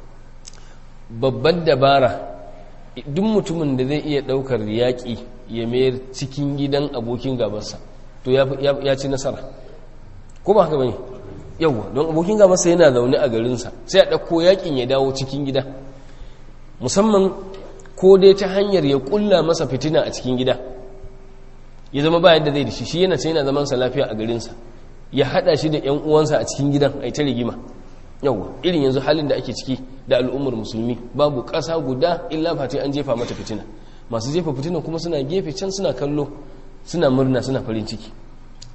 babbar dabara duk mutumin da zai iya ɗaukar yaƙi ya mayar cikin gidan abokin gabansa to ya ci nasara ko ba haka bane yawwa don abokin gabansa yana zaune a garinsa sai a ɗauko yaƙin ya dawo cikin gida musamman ko dai ta hanyar ya ƙulla masa fitina a cikin gida ya zama ba yadda zai da shi shi yana sai yana zaman sa lafiya a garinsa ya haɗa shi da ƴan uwansa a cikin gidan a ta rigima yawwa irin yanzu halin da ake ciki da al'ummar musulmi babu ƙasa guda illa fati an jefa mata fitina masu jefa fitina kuma suna gefe can suna kallo suna murna suna farin ciki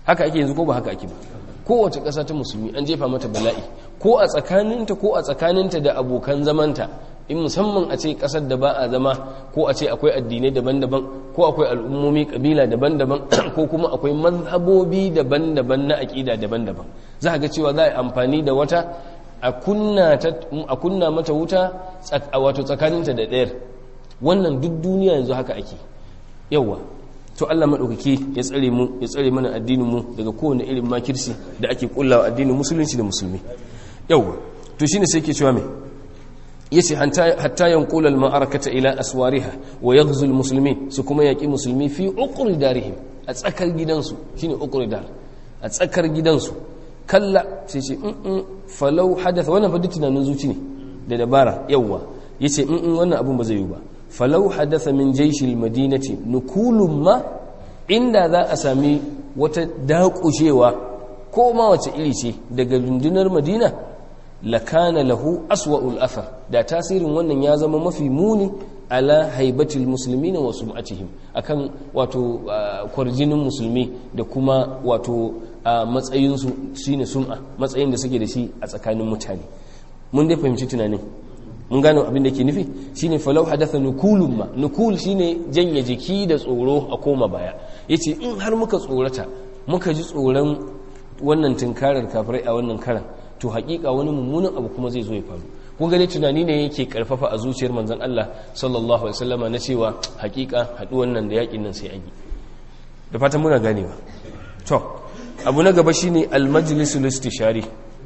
haka ake yanzu ko ba haka ake ba kowace ƙasa ta musulmi an jefa mata bala'i ko a tsakaninta ko a tsakaninta da abokan zamanta in musamman a ce ƙasar da ba a zama ko a ce akwai addinai daban-daban ko akwai al'ummomi ƙabila daban-daban ko kuma akwai mazhabobi daban-daban na aƙida daban-daban za a ga cewa za a yi amfani da wata a kunna mata wuta wato tsakaninta da ɗayar wannan duk duniya yanzu haka ake yawa to Allah maɗaukaki ya tsare mu ya tsare mana addinin mu daga kowane irin makirsi da ake kullawa addinin musulunci da musulmi yawa to shine sai ke cewa me yace hatta yanqula al-ma'arakata ila aswariha wa yaghzu al-muslimin su kuma yaki musulmi fi uqri darihim a tsakar gidansu shine uqri dar a tsakar gidansu kalla sai ce in falau hadatha wannan fa tunanin zuci ne da dabara yawa yace in wannan abun ba zai yi ba falau hadatha min jaishil madinati nukulun ma inda za a sami wata dakushewa ko ma wace iri ce daga rundunar madina lakana lahu aswa'ul athar da tasirin wannan ya zama mafi muni ala haibatil muslimin wa sum'atihim akan wato kwarjinin musulmi da kuma wato matsayin su shine sum'a matsayin da suke da shi a tsakanin mutane mun dai fahimci tunanin mun gano abin da ke nufi shine falau hadatha nukulun ma nukul shine janye jiki da tsoro a koma baya yace in har muka tsorata muka ji tsoron wannan tunkarar kafirai a wannan karan to hakika wani mummunan abu kuma zai zo ya faru kun gane tunani ne yake karfafa a zuciyar manzon Allah sallallahu alaihi wasallama na cewa hakika haduwan nan da yakin nan sai an yi da fatan muna ganewa to abu na gaba shine al-majlisul istishari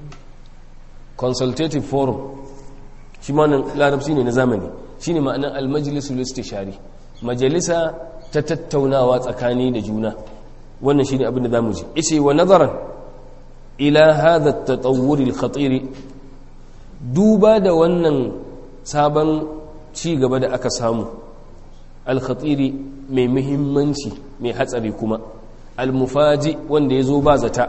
consultative forum shi ma nan larabci ne na zamani shine ma'anar al-majlisul istishari majalisa ta tattaunawa tsakani da juna wannan shine abin da zamu ji yace wa nazaran ila hadha at-tatawwur al-khatir duba da wannan sabon ci gaba da aka samu al-khatir mai muhimmanci mai hatsari kuma al-mufaji wanda yazo ba zata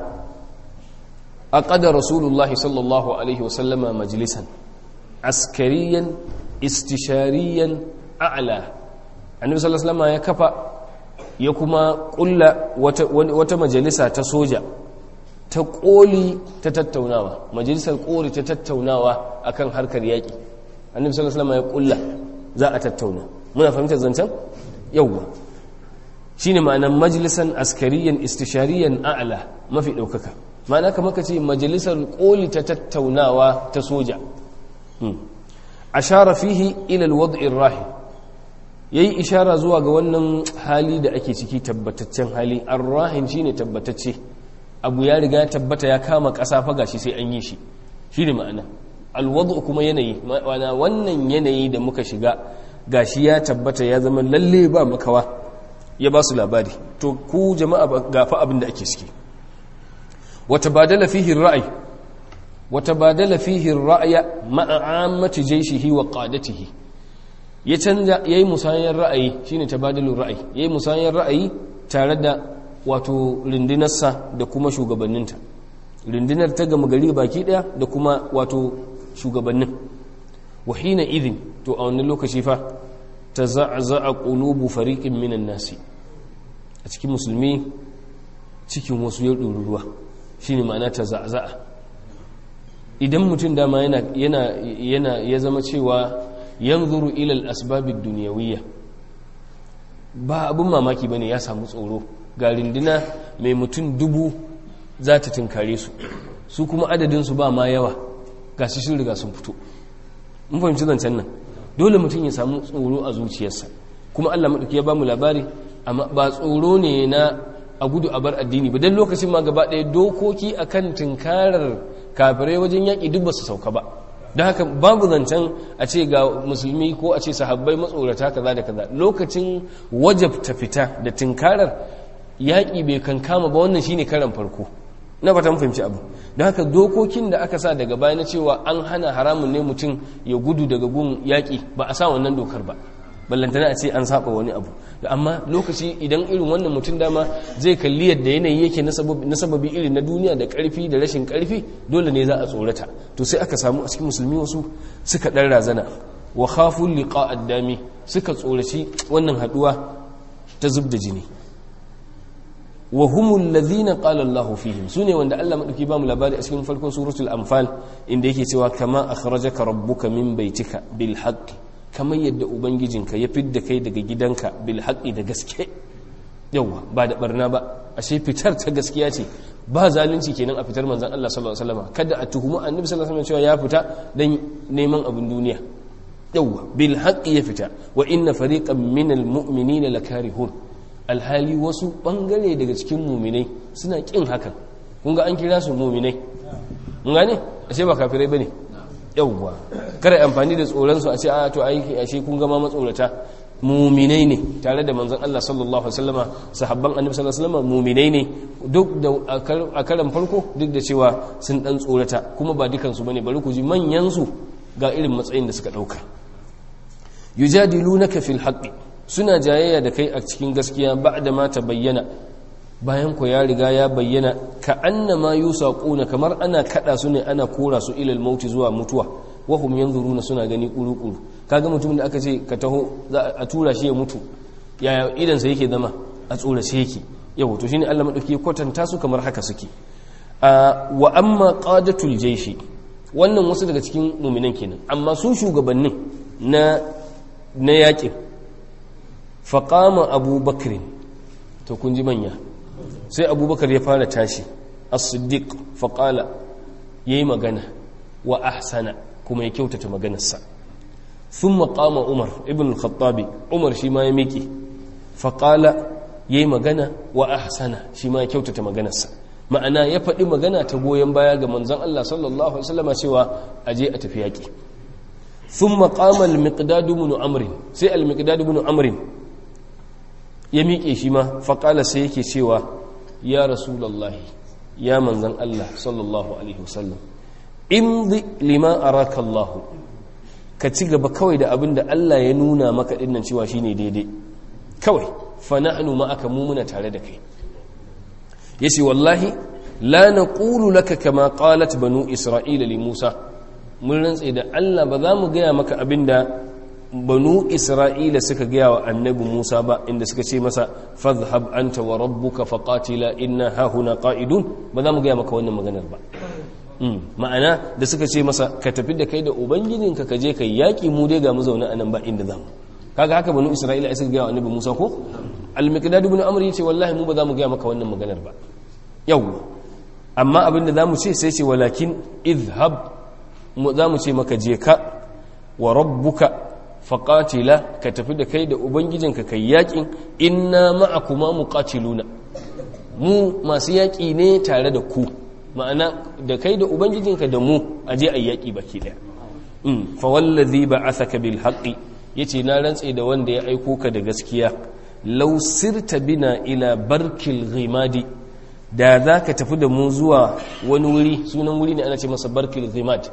aqada rasulullah sallallahu alaihi wasallama majlisan askariyan istishariyan a'la annabi sallallahu alaihi wasallam ya kafa ya kuma kulla wata, wata majalisa ta soja ta koli ta tattaunawa majalisar koli ta tattaunawa akan harkar yaƙi annabi sallallahu alaihi wasallam ya kulla za a tattauna muna fahimtar zancen yawwa shine ma'anar majalisan askariyan istishariyan a'la mafi ɗaukaka ma'ana kamar ka ce majalisar koli ta tattaunawa ta soja ashara fihi ila alwad'i rahi yayi ishara zuwa ga wannan hali da ake ciki tabbataccen hali arrahin shine tabbatacce abu ya riga tabbata ya kama ƙasa fa gashi sai an yi shi shine ma'ana alwad'u kuma yanayi ma'ana wannan yanayi da muka shiga gashi ya tabbata ya zama lalle ba makawa ya ba su labari to ku jama'a gafa abin da ake ciki wata badala fihi ra'ayi وتبادل فيه الرأي مع عامة جيشه وقادته ya canza ya yi musayar ra'ayi shine tabadalin ra'ayi ya yi musayar ra'ayi tare da wato rundunarsa da kuma shugabanninta rundunar ta gama gari baki daya da kuma wato shugabannin wahina idin to a wannan lokaci fa ta za'aza'a qulubu fariqin minan nasi a cikin musulmi cikin wasu ya ruwa shine ma'ana ta za'aza'a idan mutum dama yana yana yana ya zama cewa yanzuru ila al-asbabid dunyawiyya ba abun mamaki bane ya samu tsoro ga rinduna mai mutum dubu za ta tunkare su su kuma adadin su ba ma yawa ga su sun riga sun fito mun fahimci zancen nan dole mutum ya samu tsoro a zuciyarsa kuma Allah madauki ya ba mu labari amma ba tsoro ne na a gudu a bar addini ba dan lokacin ma gaba ɗaya dokoki akan tunkarar kafirai wajen yaƙi duk ba su sauka ba don haka babu zancen a ce ga musulmi ko a ce sahabbai matsorata kaza da kaza lokacin wajabta fita da tunkarar yaƙi bai kankama ba wannan shine karan farko na fata mun fahimci abu don haka dokokin da aka sa daga baya na cewa an hana haramun ne mutum ya gudu daga gun yaƙi ba a sa wannan dokar ba ballantana a ce an saba wani abu amma lokaci idan irin wannan mutum dama zai kalli yadda yanayi yake na sababi irin na duniya da karfi da rashin karfi dole ne za a tsorata to sai aka samu a cikin musulmi wasu suka dan razana wa khafu liqa addami suka tsoraci wannan haduwa ta zub da jini wa humul ladhina qala Allah fihim sune wanda Allah madauki ba mu labari a cikin farkon suratul anfal inda yake cewa kama akhrajaka rabbuka min baitika bil haqq kamar yadda ubangijinka ya fidda kai daga gidanka bil haqqi da gaske yawa ba da barna ba ashe fitar ta gaskiya ce ba zalunci kenan a fitar manzon Allah sallallahu alaihi wasallam kada a tuhumi annabi sallallahu alaihi wasallam cewa ya fita dan neman abin duniya yawa bil haqqi ya fita wa inna fariqan minal mu'minina lakarihun alhali wasu bangare daga cikin muminai suna kin hakan kun ga an kira su muminai mun gane ashe ba kafirai bane yawwa kada amfani da tsoron su a ce a to ai ashe kun ga ma matsorata muminai ne tare da manzon Allah sallallahu alaihi wasallama sahabban annabi sallallahu alaihi wasallama muminai ne duk da a karan farko duk da cewa sun dan tsorata kuma ba dukan su bane bari ku ji manyan su ga irin matsayin da suka dauka yujadilunaka fil haqqi suna jayayya da kai a cikin gaskiya ba'da ma ta bayyana bayan ku ya riga ya bayyana ka annama yusaquna kamar ana kada su ne ana kora su ilal mauti zuwa mutuwa wa hum yanzuruna suna gani kuru-kuru kaga mutumin da aka ce ka taho za a tura shi ya mutu yaya idan sa yake zama a tsorace yake yau to shine Allah madauki kwatanta su kamar haka suke wa amma qadatul jayshi wannan wasu daga cikin mu'minan kenan amma su shugabannin na na yakin faƙama abubakar to kun ji manya sai abubakar ya fara tashi as-siddiq faƙala ya yi magana wa ahsana kuma ya kyautata maganarsa sun maƙama umar ibn al-khattabi umar shi ma ya miƙe faƙala ya yi magana wa ahsana shi ma ya kyautata maganarsa ma'ana ya faɗi magana ta goyon baya ga manzon Allah sallallahu alaihi wasallam cewa aje a tafi yaƙi ثم قام المقداد بن عمرو سي المقداد بن عمرو ya miƙe shi ma faƙala sai yake cewa ya rasulallahi ya manzan Allah sallallahu alaihi wasallam imdi lima araka Allah ka ci gaba kawai da abin da Allah ya nuna maka dinnan cewa shine daidai kawai fa nahnu ma'aka mu muna tare da kai yace wallahi la naqulu laka kama qalat banu isra'ila li Musa mun rantse da Allah ba za mu gaya maka abinda banu isra'ila suka gaya wa annabi musa ba inda suka ce masa fadhhab anta wa rabbuka faqatila inna hahuna qa'idun ba za mu gaya maka wannan maganar ba ma'ana da suka ce masa ka tafi da kai da ubangijinka ka je kai yaki mu dai ga mu zaune anan ba inda zamu kaga haka banu isra'ila suka gaya wa annabi musa ko al-miqdad ibn amr yace wallahi mu ba za mu gaya maka wannan maganar ba yawwa amma abinda zamu ce sai ce walakin idhhab za mu ce maka je ka wa rabbuka faƙatila ka tafi da kai da ubangijinka kai yaƙin inna ma'akuma muqatiluna mu masu yaƙi ne tare da ku ma'ana da kai da ubangijinka da mu a je a yaƙi baki ɗaya fa wallazi ba'athaka bil haqqi yace na rantse da wanda ya aiko ka da gaskiya law sirta bina ila barkil ghimadi da za ka tafi da mu zuwa wani wuri sunan wuri ne ana ce masa barkil ghimad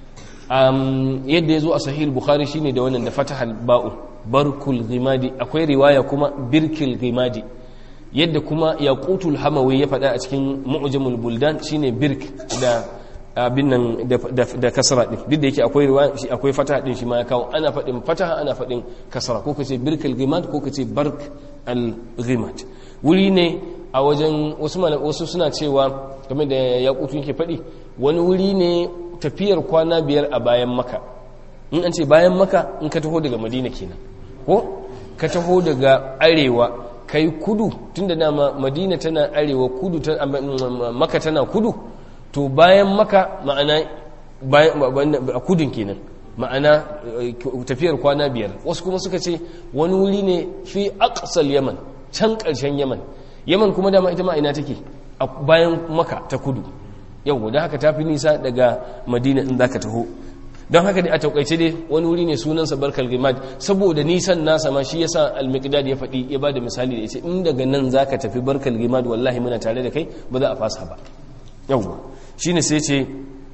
yadda ya zo a sahih bukhari shine da wannan da fatahal ba'u barkul ghimadi akwai riwaya kuma birkil ghimadi yadda kuma yaqutul hamawi ya faɗa a cikin mu'jamul buldan shine birk da abin nan da kasra din duk da yake akwai riwaya shi akwai fataha din shi ma ya kawo ana faɗin fataha ana faɗin kasra ko kace birkil ghimad ko kace bark al ghimad wuri ne a wajen wasu wasu suna cewa game da yaqutu yake faɗi wani wuri ne tafiyar kwana biyar a bayan maka in an ce bayan maka in ka taho daga madina kenan ko ka taho daga arewa kai kudu tunda dama madina tana arewa kudu maka tana kudu to bayan maka ma'ana a kudin kenan ma'ana tafiyar kwana biyar wasu kuma suka ce wani wuri ne fi aqsal yaman can ƙarshen yaman yaman kuma dama ita ma ina take a bayan maka ta kudu yau da haka tafi nisa daga madina in zaka taho don haka dai a taukaice dai wani wuri ne sunansa barkal gimad saboda nisan nasa ma shi yasa al-miqdad ya faɗi ya bada misali da yace in daga nan zaka tafi barkal gimad wallahi muna tare da kai ba za a fasa ba yawwa shine sai ce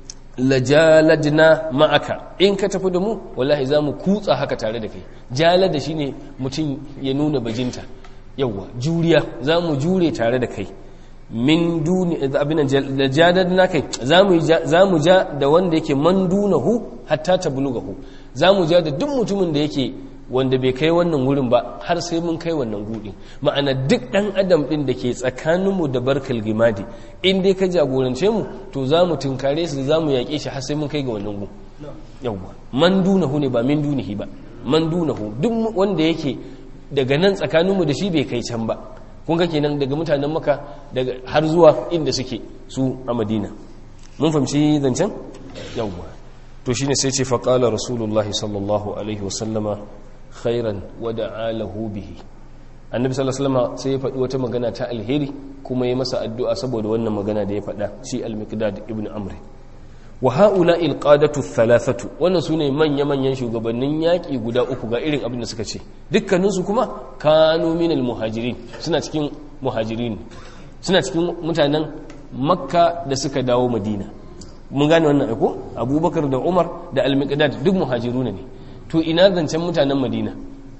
lajaladna ma'aka in ka tafi da mu wallahi za mu kutsa haka tare da kai jalada shine mutum ya nuna bajinta yawwa juriya za mu jure tare da kai min duni abin da jadad na kai za mu ja da wanda yake man dunahu hatta ta bulugahu za mu ja da duk mutumin da yake wanda bai kai wannan wurin ba har sai mun kai wannan gudin ma'ana duk dan adam din da ke tsakaninmu da barkal gimadi in dai ka jagorance mu to za mu tunkare su za mu yaƙe shi har sai mun kai ga wannan gu yawwa man dunahu ne ba min dunihi ba man dunahu duk wanda yake daga nan tsakaninmu da shi bai kai can ba kun ga kenan daga mutanen maka daga har zuwa inda suke su a madina mun fahimci zancen yawwa to shine sai ce faqala rasulullahi sallallahu alaihi wasallama khairan wa da'alahu bihi annabi sallallahu alaihi wasallam sai ya faɗi wata magana ta alheri kuma ya masa addu'a saboda wannan magana da ya faɗa shi al-miqdad ibn amr wa haula il-qadatu thalathatu wannan sune manya manyan shugabannin yaki guda uku ga irin abin da suka ce dukkanin su kuma kanu min al-muhajirin suna cikin muhajirin suna cikin mutanen makka da suka dawo madina mun gane wannan aiko abubakar da umar da al-miqdad duk muhajiruna ne to ina zancen mutanen madina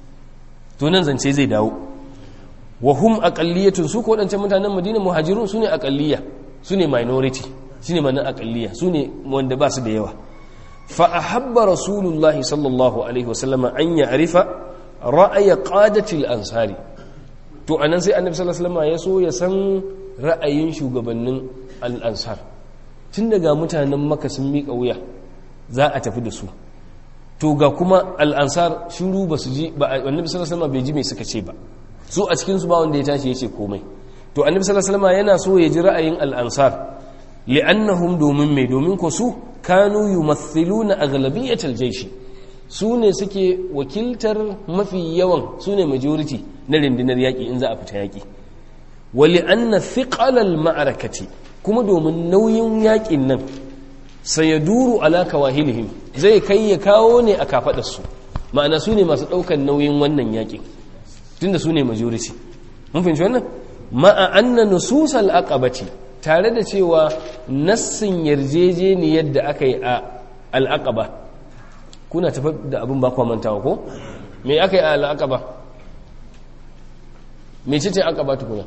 to nan zance zai dawo wa hum aqalliyatun su ko wadancan mutanen madina muhajirun su ne aqalliya su ne minority su ne manan aqalliya su ne wanda ba su da yawa fa ahabba rasulullahi sallallahu alaihi wasallam an ya'rifa ra'aya qadati al-ansari to anan sai annabi sallallahu alaihi wasallam ya so ya san ra'ayin shugabannin al-ansar tun daga mutanen maka sun miƙa wuya za a tafi da su to ga kuma al'ansar shiru ba su ji ba annabi sallallahu alaihi bai ji mai suka ce ba su a cikin su ba wanda ya tashi ya ce komai to annabi sallallahu alaihi yana so ya ji ra'ayin al'ansar li'annahum domin mai domin ko su kanu yumathiluna aghlabiyatal jayshi su ne suke wakiltar mafi yawan su ne majority na rundunar yaƙi in za a fita yaƙi wa li'anna thiqalal ma'arakati kuma domin nauyin yaƙin nan sayaduru ala kawahilihim zai kai ya kawo ne a kafadarsu ma'ana su ne masu ɗaukar nauyin wannan yaƙin tunda su ne majority mun fahimci wannan ma'a anna nususal aqabati tare da cewa nassin yarjejeniyar da aka yi a al'aqaba kuna tafi da abin ba mantawa ko me aka yi a al'aqaba me ce ce aqaba tukuna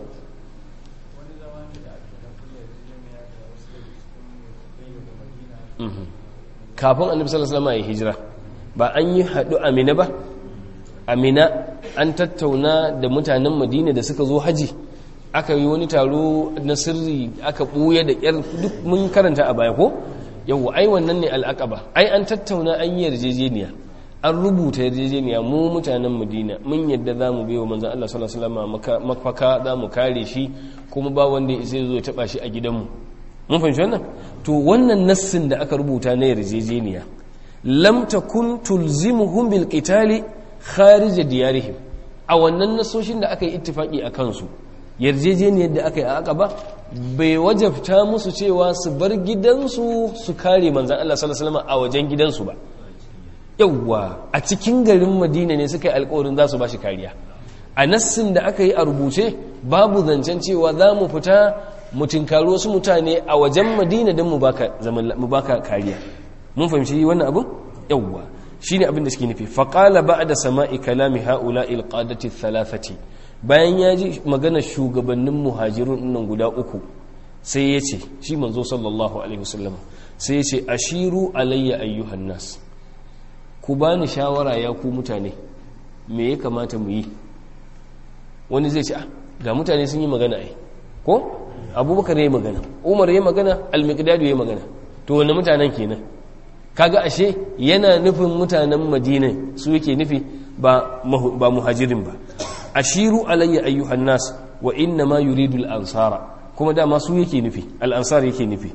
kafin annabi sallallahu alaihi wasallam ya hijira ba an yi hadu amina ba amina an tattauna da mutanen madina da suka zo haji aka yi wani taro na sirri aka buya da kyar duk mun karanta a baya ko yau ai wannan ne al'aqaba ai an tattauna an yi yarjejeniya an rubuta yarjejeniya mu mutanen madina mun yadda za mu biyo manzan Allah sallallahu alaihi wasallam mafaka za mu kare shi kuma ba wanda ya zo ya taba shi a gidanmu mun fahimci wannan to wannan nassin da aka rubuta na yarjejeniya lam takun tulzimuhum bil qitali kharij diyarihim a wannan nasoshin da aka yi ittifaki a kansu yarjejeniyar da aka yi a aka ba bai wajabta musu cewa su bar gidansu su kare manzan Allah sallallahu alaihi wasallam a wajen gidansu ba yawwa a cikin garin Madina ne suka yi alƙawarin za su ba shi kariya a nassin da aka yi a rubuce babu zancen cewa za mu fita mu tinkari wasu mutane a wajen madina don mu baka kariya mun fahimci wannan abin yawwa shi ne abin da suke nufi faƙala ba da sama'i kalami ha'ula ilƙadati thalathati bayan ya ji magana shugabannin muhajirun nan guda uku sai ya ce shi manzo sallallahu alaihi wasallam sai ya ce ashiru alayya ayyuhan nas ku bani shawara ya ku mutane me ya kamata mu yi wani zai ce ga mutane sun yi magana ai ko abubakar ya yi magana umar ya yi magana almikdadu ya yi magana to wani mutanen kenan kaga ashe yana nufin mutanen madina su yake nufi ba muhajirin ba ashiru alayya ayyuhan nas wa inna ma yuridu al-ansara kuma dama su yake nufi al-ansar yake nufi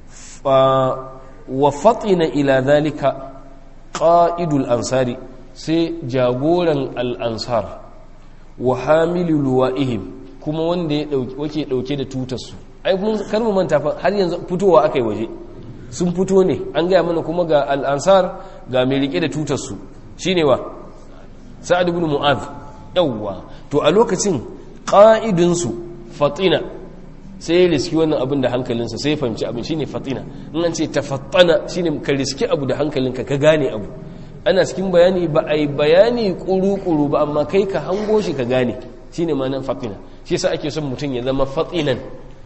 wa fatina ila dhalika qa'idul ansari sai jagoran al-ansar wa hamilu luwa'ihim kuma wanda ya wake dauke da tutarsu ai mun kar mu manta fa har yanzu fitowa akai waje sun fito ne an gaya mana kuma ga al-ansar ga mai rike da tutarsu shine wa sa'ad ibn mu'adh yawwa to a lokacin qa'idun su fatina sai ya riski wannan abin da hankalinsa sai ya fahimci abin shine fatina in an ce tafattana shine ka riski abu da hankalinka ka gane abu ana cikin bayani ba a yi bayani kuru-kuru ba amma kai ka hango shi ka gane shi ne manan fatina shi sa ake son mutum ya zama fatinan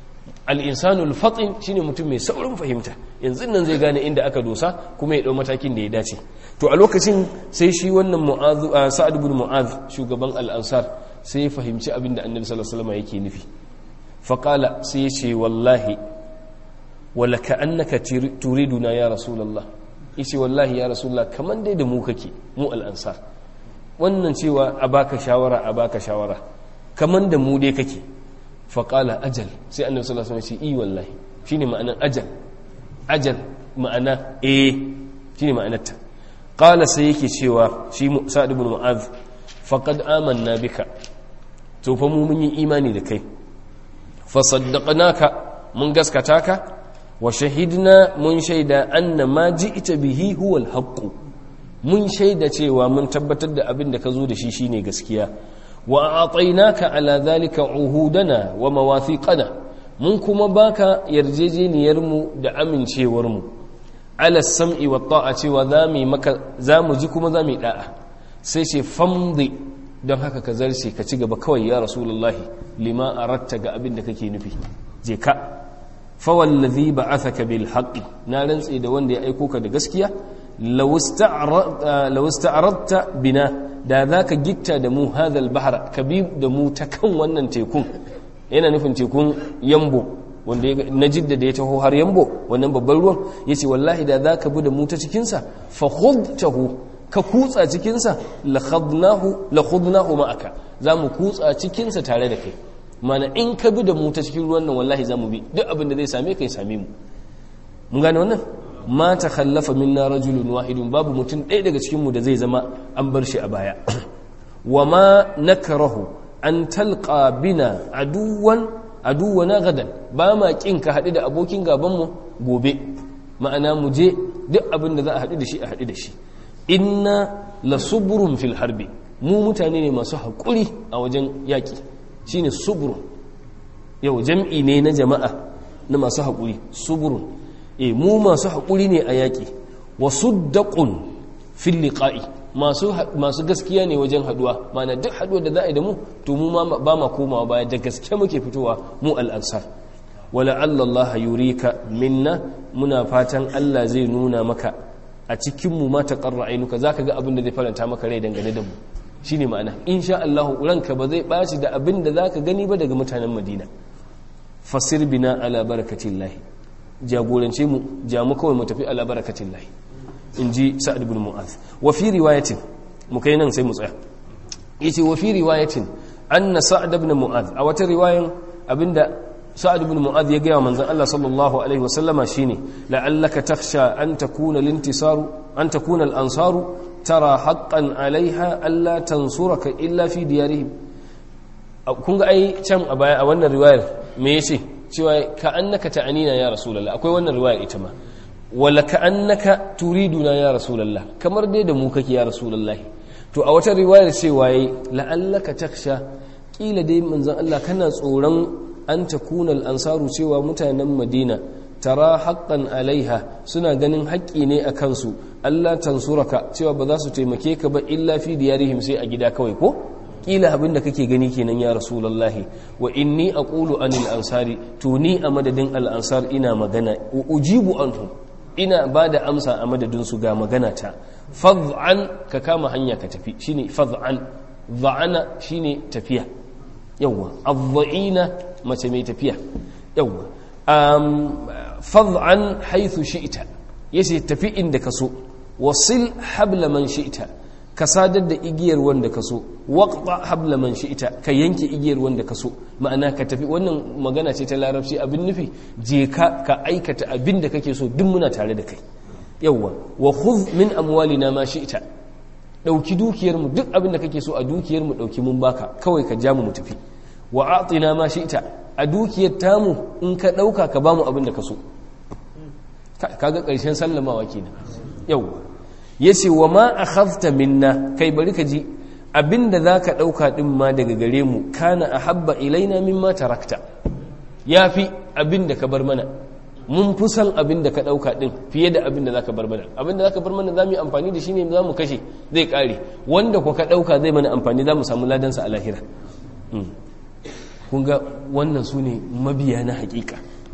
al-insanu al-fatin shine mutum mai saurin fahimta yanzu nan zai gane inda aka dosa kuma ya dau matakin da ya dace to a lokacin sai shi wannan mu'adh sa'ad ibn mu'adh shugaban al-ansar sai ya fahimci abin da annabi sallallahu alaihi wasallam yake nufi faqala sai ya ce wallahi wala ka'annaka turiduna ya rasulullah yace wallahi ya rasulullah kaman dai da mu kake mu al-ansar wannan cewa a baka shawara a baka shawara kaman da mu dai kake faqala ajal sai annabi sallallahu alaihi wasallam ya ce i wallahi shine ma'anar ajal ajal ma'ana eh shine ma'anarta qala sai yake cewa shi sa'ad ibn mu'adh faqad amanna bika to fa mu mun yi imani da kai fa saddaqnaka mun gaskata ka wa shahidna mun shaida anna ma ji'ta bihi huwa al-haqq mun shaida cewa mun tabbatar da abin da ka zo da shi shine gaskiya wa atainaka ala dhalika uhudana wa mawathiqana mun kuma baka yarjejeniyar mu da amincewar mu ala sam'i wa ta'a cewa zamu maka zamu ji kuma zamu da'a sai ce famdi don haka ka zarce ka ci gaba kawai ya rasulullahi lima aratta ga abin da kake nufi je ka fawallazi ba'athaka bil haqqi na rantse da wanda ya aiko ka da gaskiya law ista'radta bina da zaka gitta da mu hadal bahar ka bi da mu ta kan wannan tekun yana nufin tekun yambo wanda na jidda da ya taho har yambo wannan babban ruwan yace wallahi da zaka bi da mu ta cikin sa fa khudtahu ka kutsa cikin sa la khadnahu la khudnahu ma'aka zamu kutsa cikin sa tare da kai mana in ka bi da mu ta cikin ruwan nan wallahi za mu bi duk abin da zai same ka ya same mu mun gane wannan ma ta khallafa minna rajulun wahidun babu mutum ɗaya daga cikin mu da zai zama an bar shi a baya wa ma nakrahu an talqa bina aduwan aduwana gadan ba ma kin ka haɗu da abokin gaban mu gobe ma'ana mu je duk abin da za a haɗu da shi a haɗu da shi inna lasubrun fil harbi mu mutane ne masu haƙuri a wajen yaƙi shine suburun yau jam'i ne na jama'a na masu haƙuri suburun e mu masu haƙuri ne a yaƙi wasu daƙun fil liqa'i masu gaskiya ne wajen haɗuwa mana duk haɗuwa da za a yi da mu to mu ba ma komawa baya da gaske muke fitowa mu al'ansar wala Allah yurika minna muna fatan Allah zai nuna maka a cikin mu ma taqarra ainuka zaka ga abin da zai faranta maka rai dangane da mu shine ma'ana insha Allah ranka ba zai ɓaci da abin da zaka gani ba daga mutanen Madina fasir bina ala barakatillah jagorance mu ja mu kawai mu tafi ala barakatillah inji Sa'ad ibn Mu'adh wa fi riwayatin mu kai nan sai mu tsaya yace wa fi riwayatin anna Sa'ad ibn Mu'adh a wata riwayan abinda Sa'ad ibn Mu'adh ya ga manzon Allah sallallahu alaihi wasallama shine la'allaka takhsha an takuna lintisaru an takuna al-ansaru tara haƙƙan alaiha Allah tansuraka illa fi diyarihim kun ga ai can a baya a wannan riwayar me yace cewa ka annaka ta'anina ya rasulullah akwai wannan riwayar ita ma wala ka annaka turiduna ya rasulullah kamar dai da mu kake ya rasulullah to a wata riwayar cewa yayi la'allaka taksha kila dai manzon Allah kana tsoron an takuna al-ansaru cewa mutanen Madina tara haƙƙan alaiha suna ganin haƙƙi ne a kansu Allah tansuraka cewa ba za su taimake ka ba illa fi diyarihim sai a gida kawai ko kila abin da kake gani kenan ya rasulullahi wa inni aqulu anil ansari to ni a madadin al ansar ina magana ujibu anhum ina ba da amsa a madadin su ga magana ta fad'an ka kama hanya ka tafi shine fad'an dha'ana shine tafiya yawwa adha'ina mace mai tafiya yawwa fad'an haythu shi'ta yace tafi inda kaso wasil habla man shi'ta ka sadar da igiyar wanda kaso waqta habla man shi'ta ka yanke igiyar wanda kaso ma'ana ka tafi wannan magana ce ta larabci abin nufi je ka ka aikata abin da kake so duk muna tare da kai yawwa wa khudh min amwalina ma shi'ta dauki dukiyar mu duk abin da kake so a dukiyar mu dauki mun baka kawai ka ja mu mu tafi wa atina ma shi'ta a dukiyar tamu in ka dauka ka bamu abin da ka so kaga ƙarshen sallamawa kenan yau yace wa ma akhadhta minna kai bari ka ji abinda zaka dauka din ma daga gare mu kana ahabba ilaina mimma tarakta yafi abinda ka bar mana mun fi san abinda ka dauka din fiye da abinda zaka bar mana abinda zaka bar mana zamu yi amfani da shi ne zamu kashe zai kare wanda ko ka dauka zai mana amfani zamu samu ladan sa a lahira kun ga wannan sune mabiya na hakika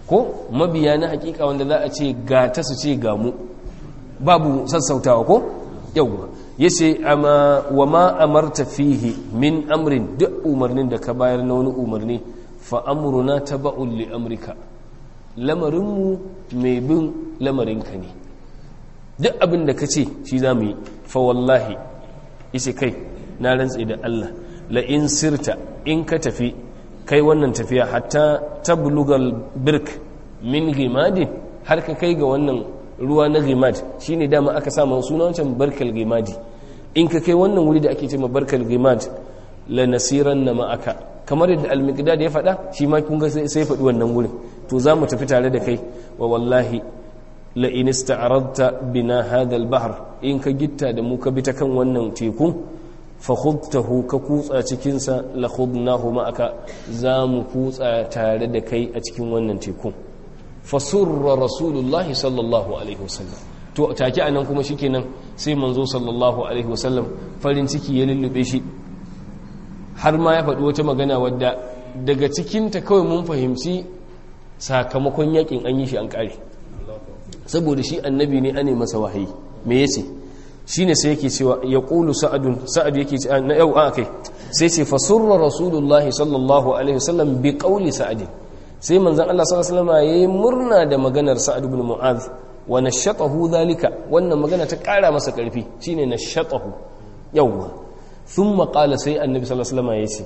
ko mabiya na hakika wanda za a ce ga ta su ce ga mu babu sassautawa ko yawwa yace amma wa ma amarta fihi min amrin duk umarnin da ka bayar na wani umarni fa amruna taba'un li amrika lamarinmu mai bin lamarinka ne duk abin da ka ce shi za mu yi fa wallahi isi kai na rantse da Allah la in sirta in ka tafi kai wannan tafiya hatta tablugal birk min gimadin har ka kai ga wannan ruwa na gimad shine dama aka sa suna wancan barkal gimadi in ka kai wannan wuri da ake ce ma barkal gimad la nasiran na ma'aka kamar yadda al-miqdad ya faɗa shi ma kun ga sai faɗi wannan wurin to za mu tafi tare da kai wa wallahi la in ista'radta bina hadha al-bahr in ka gitta da mu ka bi ta kan wannan tekun fa khudtahu ka kutsa cikin sa la khudnahu ma'aka za mu kutsa tare da kai a cikin wannan tekun fa surra rasulullahi sallallahu alaihi wasallam to take anan kuma shikenan sai manzo sallallahu alaihi wasallam farin ciki ya lullube shi har ma ya faɗi wata magana wadda daga cikinta kawai mun fahimci sakamakon yakin an yi shi an ƙare saboda shi annabi ne ane masa wahayi me yace shine sai yake cewa ya qulu sa'adun sa'ad yake ce na yau a kai sai ce fasurra rasulullah sallallahu alaihi wasallam bi qawli sa'ad sai manzon Allah sallallahu alaihi wasallam yayi murna da maganar sa'ad ibn mu'adh wa nashatahu dhalika wannan magana ta ƙara masa ƙarfi shine nashatahu yawwa thumma qala sai annabi sallallahu alaihi wasallam yace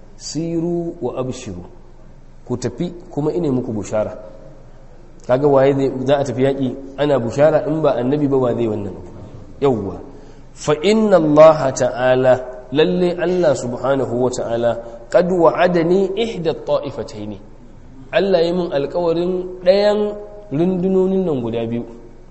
siru wa abshiru ku tafi kuma ine muku bushara kaga waye za a tafi yaƙi ana bushara in ba annabi ba wa zai wannan yawwa fa inna allaha ta'ala lalle allah subhanahu wa ta'ala qad wa'adani ihda ta'ifataini allah yi min alƙawarin ɗayan rundunonin nan guda biyu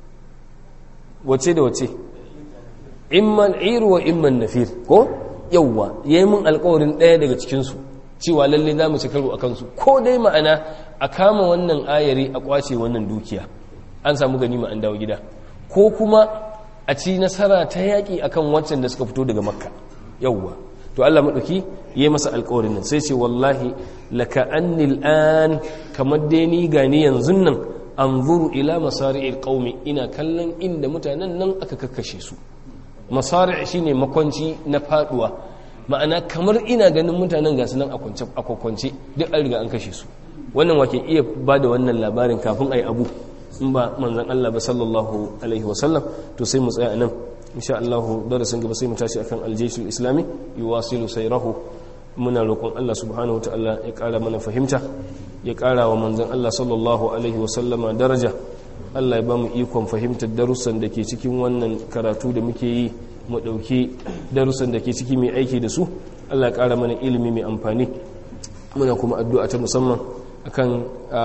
wace da wace imman iru wa imman nafir ko yawwa yayi min alƙawarin ɗaya daga cikin su cewa lalle za mu ci karo a kansu ko dai ma'ana a kama wannan ayari a kwace wannan dukiya an samu ganima an dawo gida ko kuma a ci nasara ta yaƙi akan wancan da suka fito daga makka yawwa to Allah maɗauki ya yi masa alƙawarin nan sai ce wallahi laka annil an kamar dai ni gani yanzu nan an zuru ila masari'il qaumi ina kallon inda mutanen nan aka kakkashe su masari' shine makwanci na faduwa ma'ana kamar ina ganin mutanen gasu nan a kwakwance duk an riga an kashe su wannan wake iya ba da wannan labarin kafin a yi abu in ba manzan Allah ba sallallahu alaihi wasallam to sai mu tsaya nan insha Allah darasin gaba sai mu tashi akan aljeshul islami yuwasilu sayrahu muna roƙon Allah subhanahu wa ta'ala ya ƙara mana fahimta ya ƙara wa manzan Allah sallallahu alaihi wasallama daraja Allah ya ba mu ikon fahimtar darussan da ke cikin wannan karatu da muke yi mu ɗauki darussan da ke ciki mai aiki da su Allah ya ƙara mana ilimi mai amfani muna kuma addu'a ta musamman akan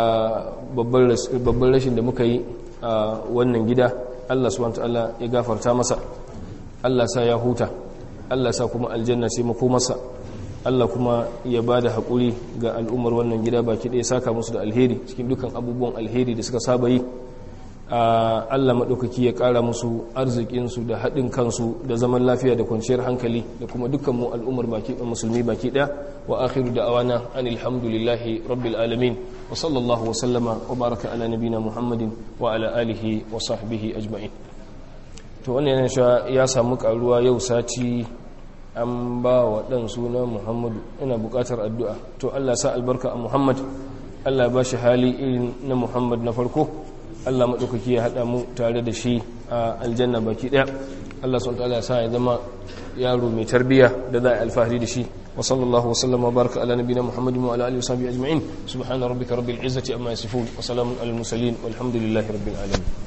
babban rashin da muka yi a wannan gida Allah subhanahu ta'ala ya gafarta masa Allah sa ya huta Allah sa kuma aljanna ce makomarsa Allah kuma ya ba da haƙuri ga al'ummar wannan gida baki ɗaya saka musu da alheri cikin dukan abubuwan alheri da suka saba yi Allah maɗaukaki ya ƙara musu arzikinsu da haɗin kansu da zaman lafiya da kwanciyar hankali da kuma dukkanmu al'ummar musulmi baki ɗaya wa akhiru da awana an alhamdulillahi rabbil alamin wa sallallahu wa sallama wa baraka ala nabina muhammadin wa ala alihi wa sahbihi ajma'in to wannan yana ya samu karuwa yau sati an ba wa ɗan suna muhammadu ina buƙatar addu'a to Allah sa albarka a muhammad Allah ba shi hali irin na muhammad na farko Allah maɗaukaki ya haɗa mu tare da shi a aljanna baki ɗaya Allah sun ta'ala sa ya zama yaro mai tarbiyya da za a alfahari da shi wa sallallahu wa sallama baraka ala nabiyina muhammadin wa ala alihi wa sahbihi ajma'in subhana rabbika rabbil izzati amma yasifun wa salamun alal mursalin walhamdulillahi rabbil alamin